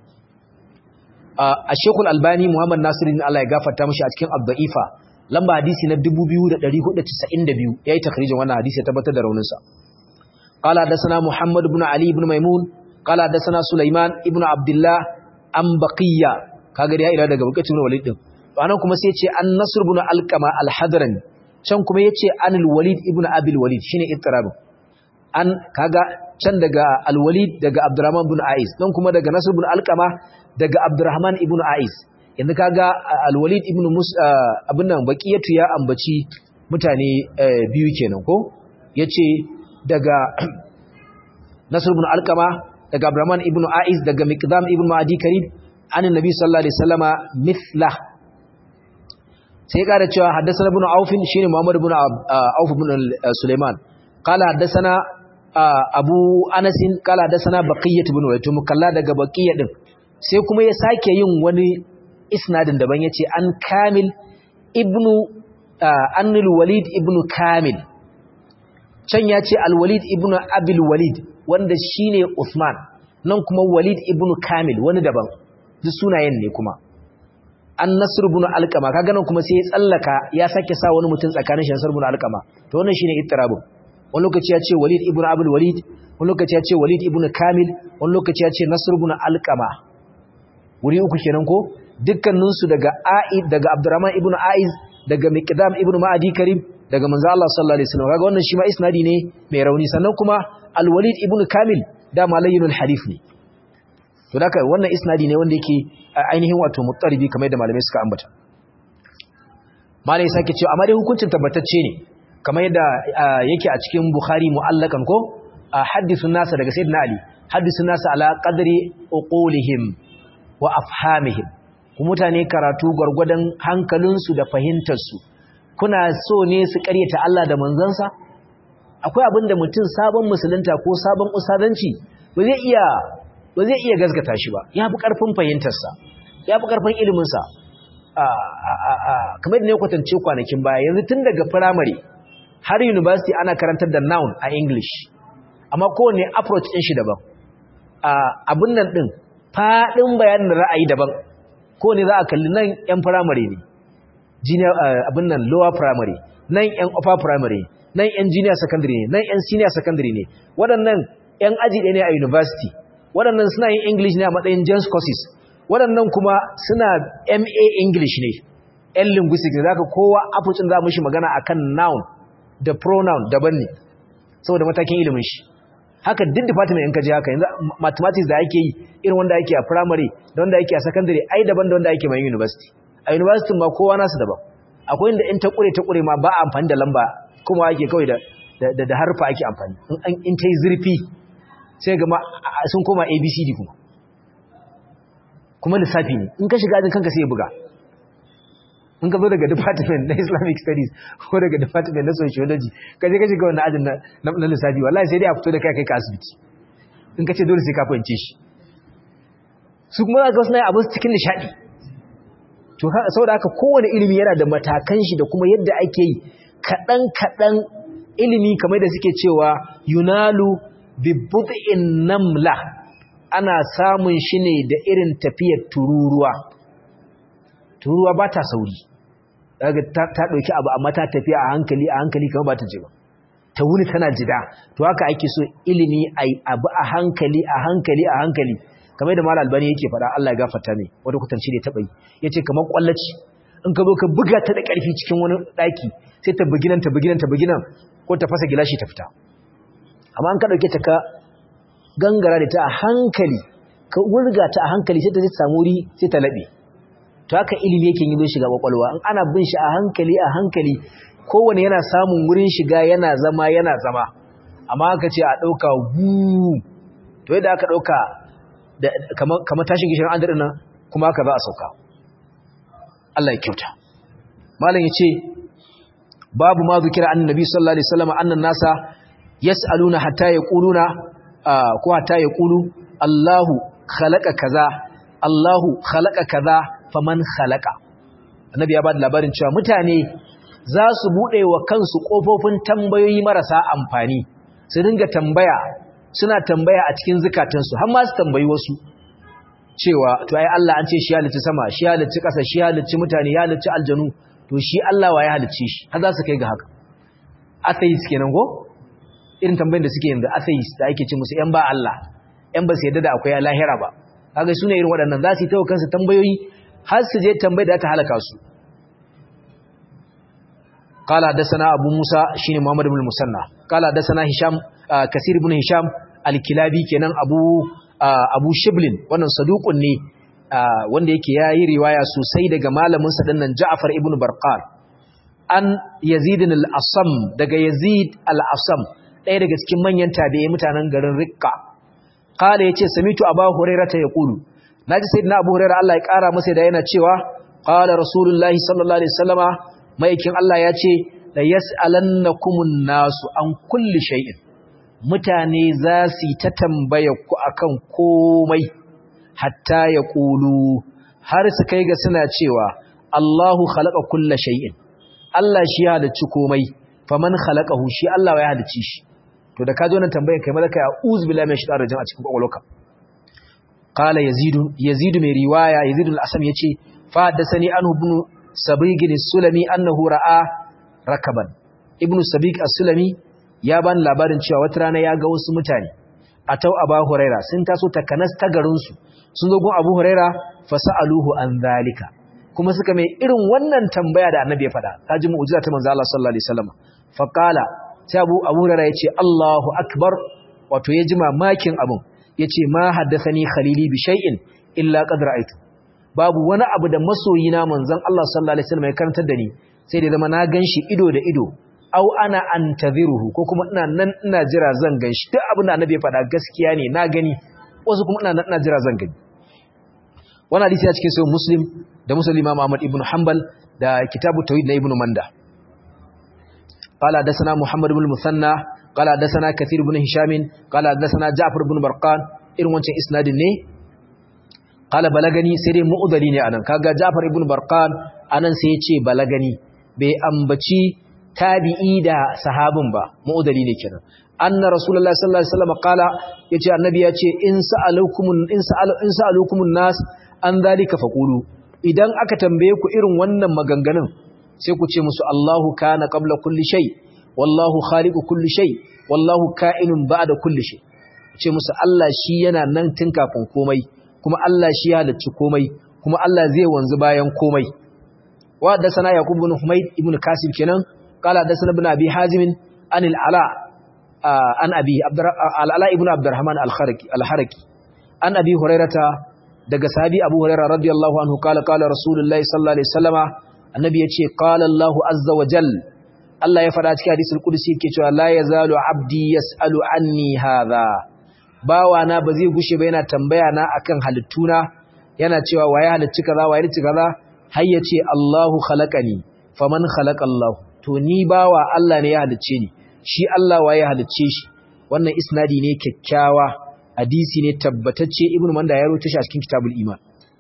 a shekul albani muhammad nasiruddin Allah ya gafarta mishi a cikin ad-da'ifa lamba hadisi na 2492 yayi takhrijin wannan hadisi ya tabbatar da raunin sa qala hadathana muhammad ibn ali ibn maimun qala hadathana sulaiman ibn abdullah an baqiya kaga da ya ira daga bukatun walid din to anan kuma sai ya ce an nasr ibn alqama al-hadrani can kuma yace anil walid ibn abil walid shine ittirabin an kaga can daga al-walid daga abdurrahman ibn ais dan kuma daga nasr ibn alqama daga abdurrahman ibn ais yanzu kaga al-walid ibn mus abin nan baqiyatu ya ambaci mutane biyu kenan ko yace daga nasr ibn alqama daga abdurrahman ibn ais daga miqdam ibn ma'adi karib an annabi sallallahu alaihi wasallama mithla sai kada cewa haddathana ibn auf shine muhammad ibn auf ibn sulaiman qala haddathana abu anasin kala da sana baqiyyat ibn walid to mukalla daga baqiyya din sai kuma ya sake yin wani isnadin daban yace an kamil ibnu annul walid ibnu kamil can yace al walid ibnu abil walid wanda shine usman nan kuma walid ibnu kamil wani daban duk sunayen ne kuma an nasr ibn alqama kaga nan kuma sai ya tsallaka ya sake sa wani mutum tsakanin shi nasr ibn alqama to wannan shine ittirabun wani lokaci ya ce walid ibn abul walid wani lokaci ya ce walid ibn kamil wani lokaci ya ce nasr ibn alqama wuri uku kenan ko dukkaninsu daga a'id daga abdurrahman ibn aiz daga miqdam ibn ma'adi karim daga manzo Allah sallallahu alaihi wasallam kaga wannan shi ma isnadi ne mai rauni sannan kuma al-walid ibn kamil da malayyinul hadith ne to haka wannan isnadi ne wanda yake ainihin wato muttaribi kamar da malamai suka ambata malai sake cewa amma dai hukuncin tabbatacce ne kamar yadda yake a cikin bukhari mu'allakan ko hadithun nasa daga sayyidina ali hadithun nasa ala qadri uqulihim wa afhamihim ku mutane karatu gwargwadon hankalinsu da fahimtarsu kuna so ne su karyata Allah da manzansa akwai abin da mutum sabon musulunta ko sabon usadanci ba zai iya ba zai iya gazgata shi ba ya fi ƙarfin fahimtarsa ya fi ƙarfin iliminsa kamar da ne kwatance kwanakin baya yanzu tun daga firamare har university ana karantar da noun a english amma kowane approach ɗin shi daban abin nan ɗin faɗin bayanin ra'ayi daban kowane za a kalli nan 'yan firamare ne abin nan lower primary nan 'yan upper primary nan 'yan junior secondary ne nan 'yan senior secondary ne waɗannan 'yan aji ɗaya ne a university waɗannan suna yin English ne a matsayin James courses waɗannan kuma suna MA English ne ‘yan linguistics ne zaka kowa afucin za mu shi magana akan noun da pronoun daban ne saboda matakin ilimin shi haka duk department in ka je haka yanzu mathematics da ake yi irin wanda ake a primary da wanda ake a secondary ai daban da wanda ake mai university a university ma kowa nasu daban akwai inda in ta kure ta kure ma ba a amfani da lamba kuma ake kawai da da harfa ake amfani in ta yi zurfi sai ga sun koma abcd kuma kuma lissafi ne in ka shiga ajin kanka sai ya buga in ka zo daga department na islamic studies ko daga department na sociology ka je ka shiga wannan ajin na lissafi wallahi sai dai a fito da kai kai ka asibiti in ka ce dole sai ka fahimce shi su kuma za ka wasu na abin cikin nishaɗi to saboda haka kowane ilimi yana da matakan shi da kuma yadda ake yi kaɗan-kaɗan ilimi kamar da suke cewa yunalu bibbu'in namla ana samun shi ne da irin tafiyar tururuwa tururuwa ba ta sauri daga ta ɗauki abu amma ta tafiya a hankali a hankali kamar ba ta je ba ta wuni tana jida to haka ake so ilimi a abu a hankali a hankali a hankali kamar da malam albani yake faɗa Allah ya gafarta mai wata kutanci da ya taɓa yi ya ce kamar ƙwallaci in ka zo ka buga ta da ƙarfi cikin wani ɗaki sai ta bugi nan ta bugi nan ta bugi nan ko ta fasa gilashi ta fita amma an ka ɗauke ta ka gangara da ta a hankali ka wurga ta a hankali sai ta zai samu wuri sai ta laɓe to haka ilimi yake yi shiga kwakwalwa in ana bin shi a hankali a hankali kowane yana samun wurin shiga yana zama yana zama amma aka ce a ɗauka wu to yadda aka ɗauka kamar tashin gishirin an daɗin nan kuma aka za a sauka Allah ya kyauta malam ya ce babu ma zukira annabi sallallahu alaihi wasallam annan nasa yas'aluna hatta yaquluna ko hatta yaqulu Allahu khalaqa kaza Allahu khalaqa kaza faman khalaqa annabi ya bada labarin cewa mutane za su bude wa kansu kofofin tambayoyi marasa amfani su dinga tambaya suna tambaya a cikin zakatansu har ma su tambayi wasu cewa to ai Allah an ce shi halicci sama shi halicci ƙasa shi halicci mutane ya halicci aljanu to shi Allah wa ya halicce shi har za su kai ga haka atheist kenan ko irin tambayin da suke yanzu atheist da ake ce musu yan ba Allah yan ba su yadda da akwai lahira ba kaga sune irin waɗannan za su yi tawo kansu tambayoyi har su je tambayar da ta halaka su قال حدثنا ابو موسى شين محمد بن المثنى قال حدثنا هشام كثير بن هشام الكلابي kenan abu abu shiblin wannan saduqun ne wanda yake yayi riwaya sosai daga malamin sa dinnan Ja'far ibn Barqar an Yazid al-Asam daga Yazid al-Asam ɗaya daga cikin manyan tabi'ai mutanen garin Rikka qala yace samitu Abu Hurairah ta yaqulu naji sayyidina Abu Hurairah Allah ya kara masa da yana cewa qala Rasulullahi sallallahu alaihi wasallama maikin Allah ya ce la yas'alannakumun nasu an kulli shay'in mutane za su yi ta tambaya ku akan komai hatta ya ƙulu har su kai ga suna cewa Allahu khalaqa kulla shay'in Allah shi ya halicci komai faman khalaqahu shi Allah ya halicci shi to da ka zo nan tambayar kai malaka ya uz billahi min shaitanir rajim a cikin kwakwalwarka qala yazid yazid mai riwaya yazid al-asam yace fa haddathani anhu ibn sabig as-sulami annahu ra'a rakaban ibn sabig as-sulami ya ban labarin cewa wata rana ya ga wasu mutane atau aba huraira sun taso takanas ta garin su sun zo gun abu huraira fasaluhu an zalika kuma suka mai irin wannan tambaya da annabi ya faɗa kaji mu'jiza ta manzo Allah sallallahu alaihi wasallam fa qala sai abu abu huraira yace Allahu akbar wato ya ji mamakin abun yace ma haddathani khalili bi shay'in illa qad ra'aytu babu wani abu da masoyina manzon Allah sallallahu alaihi wasallam ya karantar da ni sai da zama na ganshi ido da ido au ana antaziruhu ko kuma ina nan ina jira zan ganshi duk abin da annabi ya faɗa gaskiya ne na gani wasu kuma ina nan ina jira zan gani wannan hadisi ya cikin sahih muslim da muslim imam ahmad ibn hanbal da kitabu tauhid na ibn manda قال حدثنا محمد بن المثنى قال حدثنا كثير بن هشام قال حدثنا جعفر بن برقان irin wancan isnadin ne qala balagani sai dai mu'dali ne anan kaga Ja'far ibn Barqan anan sai ya ce balagani bai ambaci tabi'i da sahabin ba mu'dali ne kenan anna rasulullahi sallallahu alaihi wasallam qala yace annabi yace in sa'alukumun in sa'alu in sa'alukumun nas an zalika faqulu idan aka tambaye ku irin wannan maganganun sai ku ce musu Allahu kana qabla kulli shay wallahu khaliqu kulli shay wallahu ka'inun ba'da kulli shay ce musu Allah shi yana nan tun kafin komai kuma Allah shi ya halicci komai kuma Allah zai wanzu bayan komai wa da sana yaqub ibn humayd ibn kasib kenan qala da sana ibn abi hazim an al-ala an abi al-ala ibn abdurrahman al-kharaki al-haraki an abi hurairata daga sahabi abu hurairah radiyallahu anhu qala qala rasulullahi sallallahu alaihi wasallama annabi yace qala allah azza wa jalla Allah ya faɗa cikin hadisul qudsi yake cewa la yazalu abdi yasalu anni hadha bawana ba zai gushe ba yana tambaya na akan halittuna yana cewa waye halicci kaza waye halicci kaza har yace Allahu khalaqani faman khalaqa Allah to ni bawa Allah ne ya halicce ni shi Allah waye halicce shi wannan isnadi ne kyakkyawa hadisi ne tabbatacce ibnu manda ya rawaito shi a cikin kitabul iman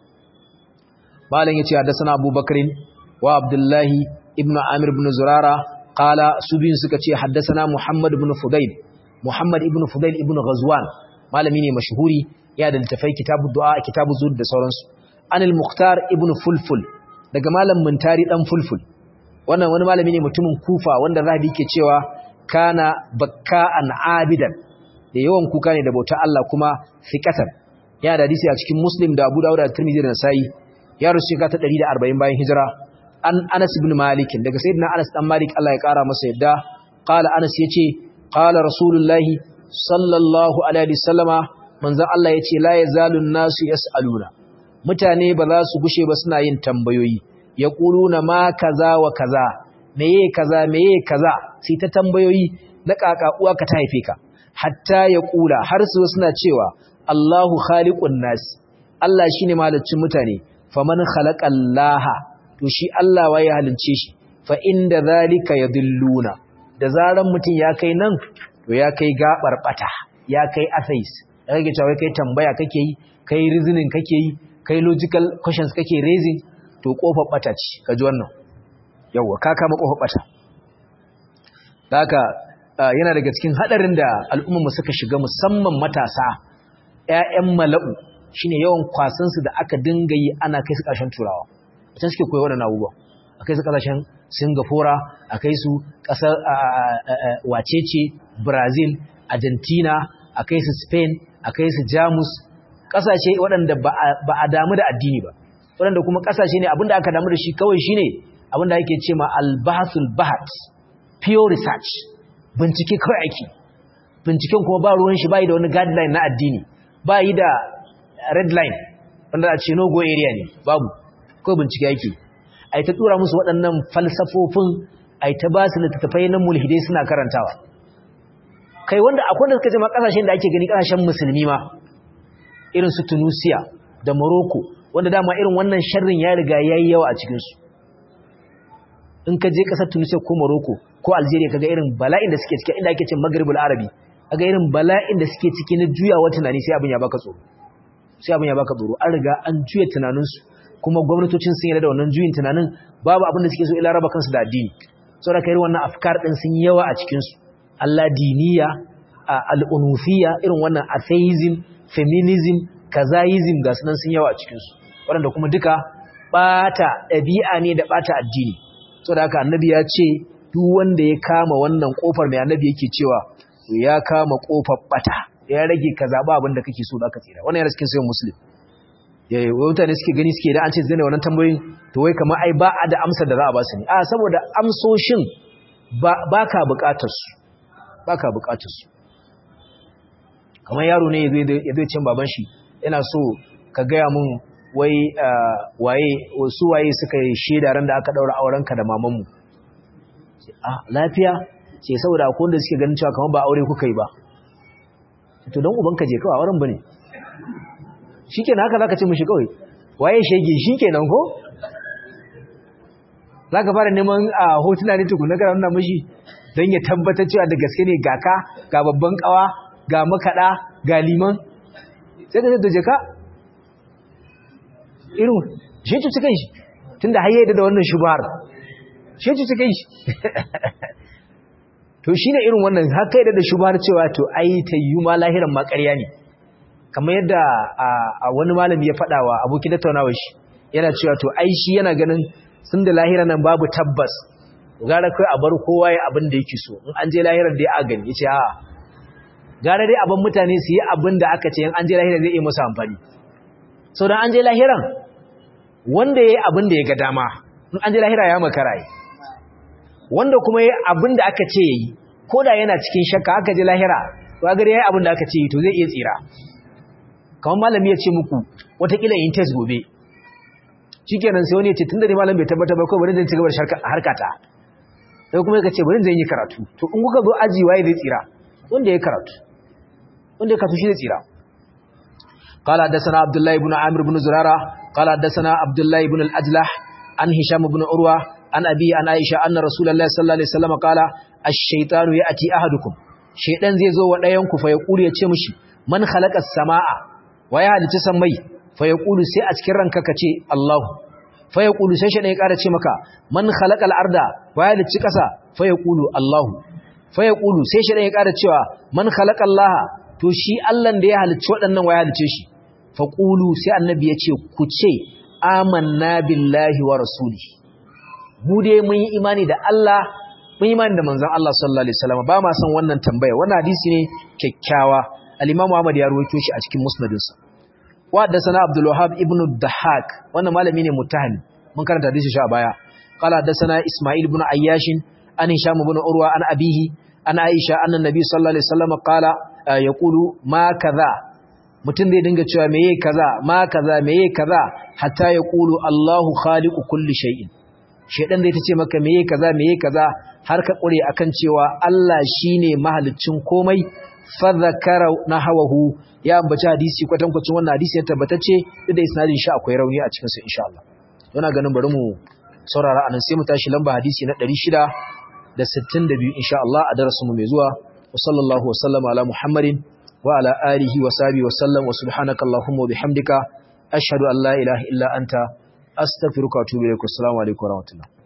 malam yace hadathana abubakarin wa abdullahi ibnu amir ibn zurara qala subin suka ce hadathana muhammad ibn fudail muhammad ibn fudail ibn ghazwan malami ne mashhuri ya da littafai kitabu du'a kitabu zuhud da sauransu anil mukhtar ibn fulful daga malam muntari dan fulful wannan wani malami ne mutumin kufa wanda zahabi ke cewa kana bakka'an abidan da yawan kuka ne da bauta Allah kuma fiqatan ya da hadisi a cikin muslim da abu dawud da tirmidhi da nasai ya rusu ka ta 140 bayan hijira an anas ibn malik daga sayyidina anas dan malik Allah ya kara masa yadda qala anas yace qala rasulullahi sallallahu alaihi wasallama manzon Allah yace la yazalun nasu yasaluna mutane ba za su gushe ba suna yin tambayoyi yaquluna ma kaza wa kaza meye kaza meye kaza sai ta tambayoyi na kaka uwa ka ta haife ka hatta yaqula har su suna cewa Allahu khaliqun nas Allah shine malaccin mutane faman khalaqallaha to shi Allah waye halince shi fa inda zalika yadilluna da zaran mutum ya kai nan to ya kai gabar bata ya kai atheist da kake cewa kai tambaya kake yi kai reasoning kake yi kai logical questions kake raising to kofar bata ce kaji wannan yawa ka kama kofar bata haka yana daga cikin hadarin da al'ummar suka shiga musamman matasa ƴaƴan mala'u shine yawan kwasan su da aka dinga yi ana kai su ƙarshen turawa can suke koyi waɗannan abubuwa akai su ƙasashen Singapore akai su ƙasar wacece Brazil Argentina akai su Spain akai su Jamus ƙasashe waɗanda ba a damu da addini ba waɗanda kuma ƙasashe ne abinda aka damu da shi kawai shine abinda ake ce ma al-bahthul bahat pure research bincike kawai ake binciken kuma ba ruwan shi bai da wani guideline na addini ba yi da red line wanda a ce no go area ne babu kawai bincike yake ai ta tura musu waɗannan falsafofin ai ta ba su littattafai na mulhidai suna karantawa kai wanda akwai da suka ce ma kasashen da ake gani kasashen musulmi ma irin su Tunisia da Morocco wanda dama irin wannan sharrin ya riga yayi yawa a cikin su in ka je kasar Tunisia ko Morocco ko Algeria kaga irin bala'in da suke cikin inda ake ce Maghribul Arabi aga irin bala'in da suke ciki na juyawa tunani sai abin ya baka tsoro sai abin ya baka tsoro an riga an juya tunaninsu kuma gwamnatocin sun yarda da wannan juyin tunanin babu abin da suke so ila raba kansu da addini saboda kai wannan afkar din sun yawa a cikin su Allah diniya al-unufiyya irin wannan atheism feminism kazaism ga sunan sun yawa a cikin su waɗanda kuma duka bata ɗabi'a ne da bata addini saboda haka annabi ya ce duk wanda ya kama wannan kofar mai annabi yake cewa ya kama kofar bata ya rage ka zaba abin da kake so da ka tsira wannan yana cikin sayin muslim yayi mutane suke gani suke da an ce zai wannan tambayoyin to wai kamar ai ba a da amsar da za a ba su ne a saboda amsoshin ba ka bukatar su ba ka bukatar su kamar yaro ne ya zai cin baban shi yana so ka gaya mun wai waye wasu waye suka yi shaida ran da aka daura auren ka da mamanmu a lafiya ce saboda akwai wanda suke ganin cewa kamar ba aure kuka yi ba to don ubanka je kawai auren bane shikenan haka zaka ce mishi kawai waye shege shikenan ko zaka fara neman a hotuna ne tukuna kana nuna mishi don ya tabbatar cewa da gaske ne ga ka ga babban kawa ga makada ga liman sai ka sai je ka irin shi cuci kan shi tunda har yayi da wannan shubhar shi cuci kan shi to shine irin wannan har kai da shubhar cewa to ai tayyu ma lahiran ma ƙarya ne kamar yadda a wani malami ya faɗa wa abokin tattaunawar shi yana cewa to ai shi yana ganin sun da lahira nan babu tabbas gara kai a bar kowa ya abin da yake so in an je lahirar dai a gani yace a gara dai abin mutane su yi abin da aka ce in an je lahira zai iya musu amfani sau da an je lahiran wanda ya yi abin da ya ga dama in an je lahira ya makara yi wanda kuma ya yi abin da aka ce ya yi ko da yana cikin shakka aka je lahira to a gari ya yi abin da aka ce yi to zai iya tsira kamar malami ya ce muku watakila yin test gobe shi kenan sai wani ya ce tun da ne malam bai tabbatar ba kawai bari zan ci gaba da harkata sai kuma ya ce bari zan yi karatu to in kuka zo aji waye zai tsira wanda ya karatu wanda ya karatu shi zai tsira قال حدثنا عبد الله بن عامر بن زرارة قال حدثنا عبد الله بن الأجلح عن هشام بن عروة عن أبي عن عائشة أن رسول الله صلى الله عليه وسلم قال الشيطان يأتي أحدكم شيطان زي زو ودايانكو فيقول يتشمشي من خلق السماء ويا لتسمي فيقول سي أتكر رنك كتي الله فيقول سي شيطان يقال مكا من خلق الأرض ويا لتكسا فيقول الله فيقول سي شيطان يقال من خلق الله to shi Allah da ya halicci waɗannan wa ya halicce shi faqulu sai annabi ya ce ku ce amanna billahi wa rasuli mu dai mun yi imani da Allah mun yi imani da manzon Allah sallallahu alaihi wasallam ba ma san wannan tambaya wannan hadisi ne kyakkyawa al-Imam Ahmad ya rawaito shi a cikin musnadinsa wa da sana Abdul Wahhab ibn Dahhak wannan malami ne mutahani mun karanta hadisi shi a baya qala da sana Isma'il ibn Ayyash an Hisham ibn Urwa an abihi an Aisha anna Nabi sallallahu alaihi wasallam qala ya ƙulu ma kaza mutum zai dinga cewa meye kaza ma kaza meye kaza hatta ya ƙulu Allahu khaliqu kulli shay'in shedan zai tace maka meye kaza meye kaza har ka ƙure akan cewa Allah shine mahaliccin komai fa zakara nahawahu ya ambaci hadisi kwatankwacin wannan hadisi ya tabbatacce duk da isnadin shi akwai rauni a cikin sa insha Allah yana ganin bari mu saurara anan sai mu tashi lamba hadisi na 662 insha Allah a darasin mu mai zuwa وصلى الله وسلم على محمد وعلى آله وصحبه وسلم وسبحانك اللهم وبحمدك أشهد أن لا إله إلا أنت أستغفرك وأتوب إليك والسلام عليكم ورحمة الله